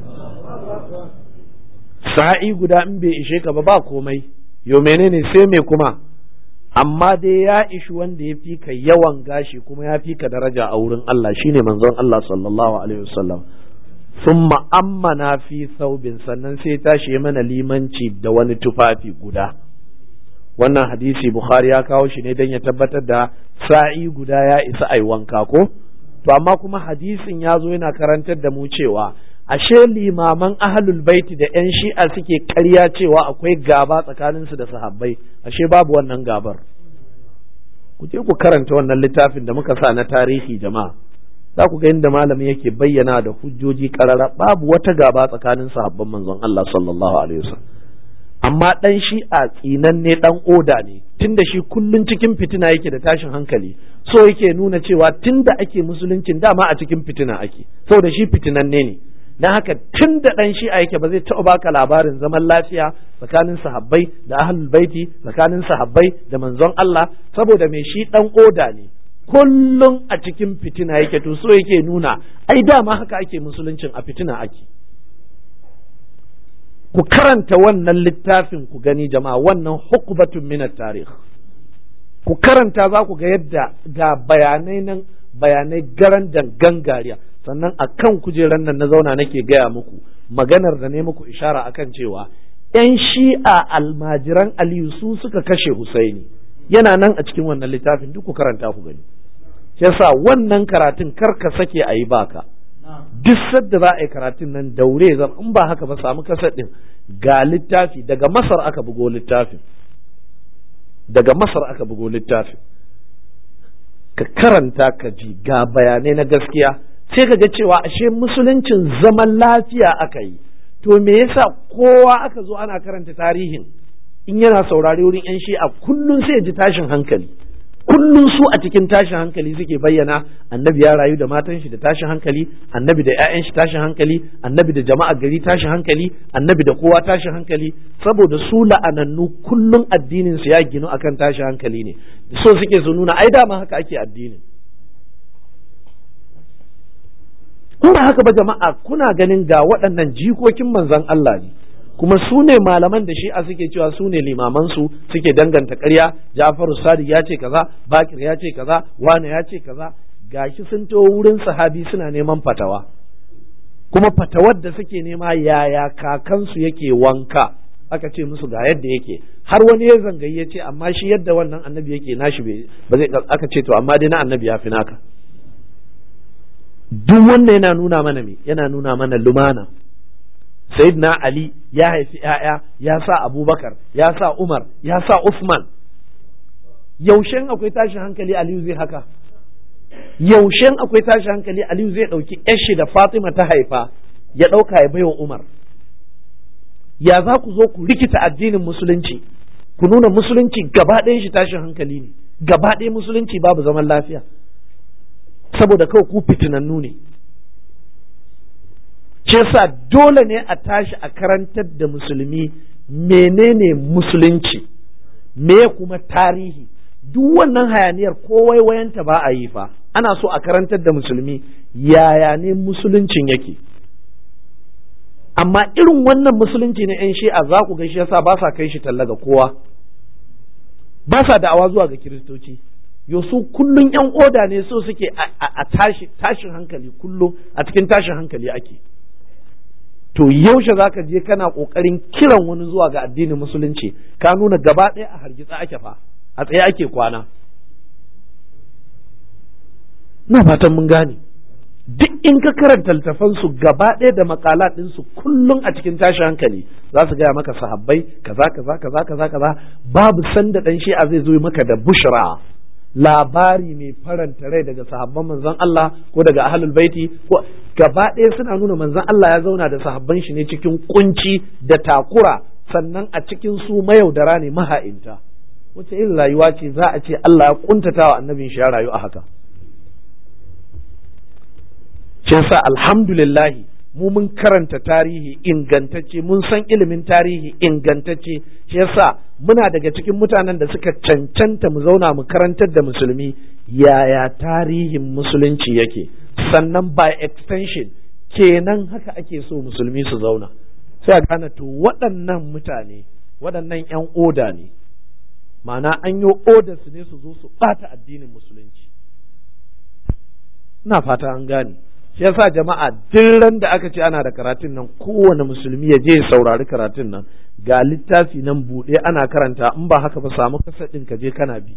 sa'i guda in bai ishe ka ba ba komai yo menene sai me kuma amma dai ya ishi wanda ya fi ka yawan gashi kuma ya fi ka daraja a wurin Allah shine manzon Allah sallallahu alaihi wasallam sun ma'ammana fi saubin sannan sai tashi mana limanci da wani tufafi guda wannan hadisi bukhari ya kawo shi ne don ya tabbatar da sa'i guda ya isa ai wanka ko to amma kuma hadisin ya zo yana karantar da mu cewa ashe limaman ahlul baiti da yan shi'a suke karya cewa akwai gaba tsakaninsu da sahabbai ashe babu wannan gabar ku je ku karanta wannan littafin da muka sa na tarihi jama'a za ku ga inda malamin yake bayyana da hujjoji karara babu wata gaba tsakanin sahabban manzon Allah sallallahu alaihi wasallam amma dan shi a tsinan ne dan oda ne tunda shi kullun cikin fitina yake da tashin hankali so yake nuna cewa tunda ake musuluncin dama a cikin fitina ake saboda shi fitinanne ne dan haka tun da dan shi yake ba zai taɓa baka labarin zaman lafiya tsakanin sahabbai da ahlul baiti tsakanin sahabbai da manzon Allah saboda me shi dan oda ne kullum a cikin fitina yake to so yake nuna ai dama haka ake musuluncin a fitina ake ku karanta wannan littafin ku gani jama'a wannan hukubatun min tarikh ku karanta za ku ga yadda ga bayanai nan bayanai garan dangan gariya sannan a kan kujeran nan na zauna nake gaya muku maganar da ne muku ishara akan cewa ‘yan shi'a almajiran aliyu su suka kashe husaini yana nan a cikin wannan littafin duk ku karanta ku gani yasa wannan karatun kar ka sake a yi baka duk sadda za a yi karatun nan daure zan in ba haka ba samu kasar din ga littafi daga masar aka bugo littafin daga masar aka bugo littafin ka karanta ka ji ga bayanai na gaskiya sai ka ga cewa ashe musuluncin zaman lafiya aka yi to me yasa kowa aka zo ana karanta tarihin in yana saurari wurin yan shi'a kullum sai ji tashin hankali kullum su a cikin tashin hankali suke bayyana annabi ya rayu da matan shi da tashin hankali annabi da 'ya'yan shi tashin hankali annabi da jama'a gari tashin hankali annabi da kowa tashin hankali saboda su la'anannu kullum addinin su ya ginu akan tashin hankali ne so suke su nuna ai dama haka ake addinin kuma haka ba jama'a kuna ganin ga waɗannan jikokin manzon Allah ne kuma su ne malaman da shi'a suke cewa su ne limamansu suke danganta ƙarya Ja'faru Sadiq ya ce kaza Bakir ya ce kaza Wane ya ce kaza gashi sun taho wurin sahabi suna neman fatawa kuma fatawar da suke nema yaya kakansu yake wanka aka ce musu ga yadda yake har wani ya zangayi ya ce amma shi yadda wannan annabi yake nashi ba zai aka ce to amma dai na annabi ya fi naka duk wannan yana nuna mana me yana nuna mana lumana sayyidina ali ya haifi ‘ya'ya ya sa abubakar ya sa umar ya sa usman yaushen akwai tashin hankali aliyu zai haka yaushen akwai tashin hankali aliyu zai ɗauki yashi da fatima ta haifa ya ɗauka ya baiwa umar ya za ku zo ku rikita addinin musulunci ku nuna musulunci gaba ɗayan shi tashin hankali ne gaba ɗaya musulunci babu zaman lafiya saboda kawai ku fitinannu ne ce sa dole ne a tashi a karantar da musulmi menene musulunci me kuma tarihi duk wannan hayaniyar ko waiwayanta ba a yi fa ana so a karantar da musulmi yaya ne musuluncin yake amma irin wannan musulunci na 'yan shi'a za ku ga shi yasa ba sa kai shi talla ga kowa ba sa da'awa zuwa ga kiristoci su kullum 'yan oda ne so suke a tashin hankali kullum a cikin tashin hankali ake to yaushe zaka je kana kokarin kiran wani zuwa ga addinin musulunci ka nuna gaba ɗaya a hargitsa ake fa a tsaye ake kwana na fatan mun gane duk in ka karanta littafan su gaba ɗaya da makala ɗin su kullum a cikin tashin hankali za su gaya maka sahabbai kaza kaza kaza kaza kaza babu sanda dan shi'a zai zo maka da bushra labari mai faranta rai daga sahabban manzon Allah ko daga ahlul baiti ko gaba ɗaya suna nuna manzon Allah ya zauna da sahabban shi ne cikin kunci da takura sannan a cikin su mayaudara ne maha'inta wace irin rayuwa ce za a ce Allah ya kuntata wa annabin shi ya rayu a haka shi yasa alhamdulillah mu mun karanta tarihi ingantacce mun san ilimin tarihi ingantacce shi yasa muna daga cikin mutanen da suka cancanta mu zauna mu karantar da musulmi yaya tarihin musulunci yake sannan by extension kenan haka ake so musulmi su zauna sai a gane to waɗannan mutane waɗannan 'yan oda ne ma'ana an yi oda su ne su zo su ɓata addinin musulunci ina fata an gane shi yasa jama'a duk ran da aka ce ana da karatun nan kowane musulmi ya je saurari karatun nan ga littafi nan buɗe ana karanta in ba haka ba samu kasa ɗin ka je kana bi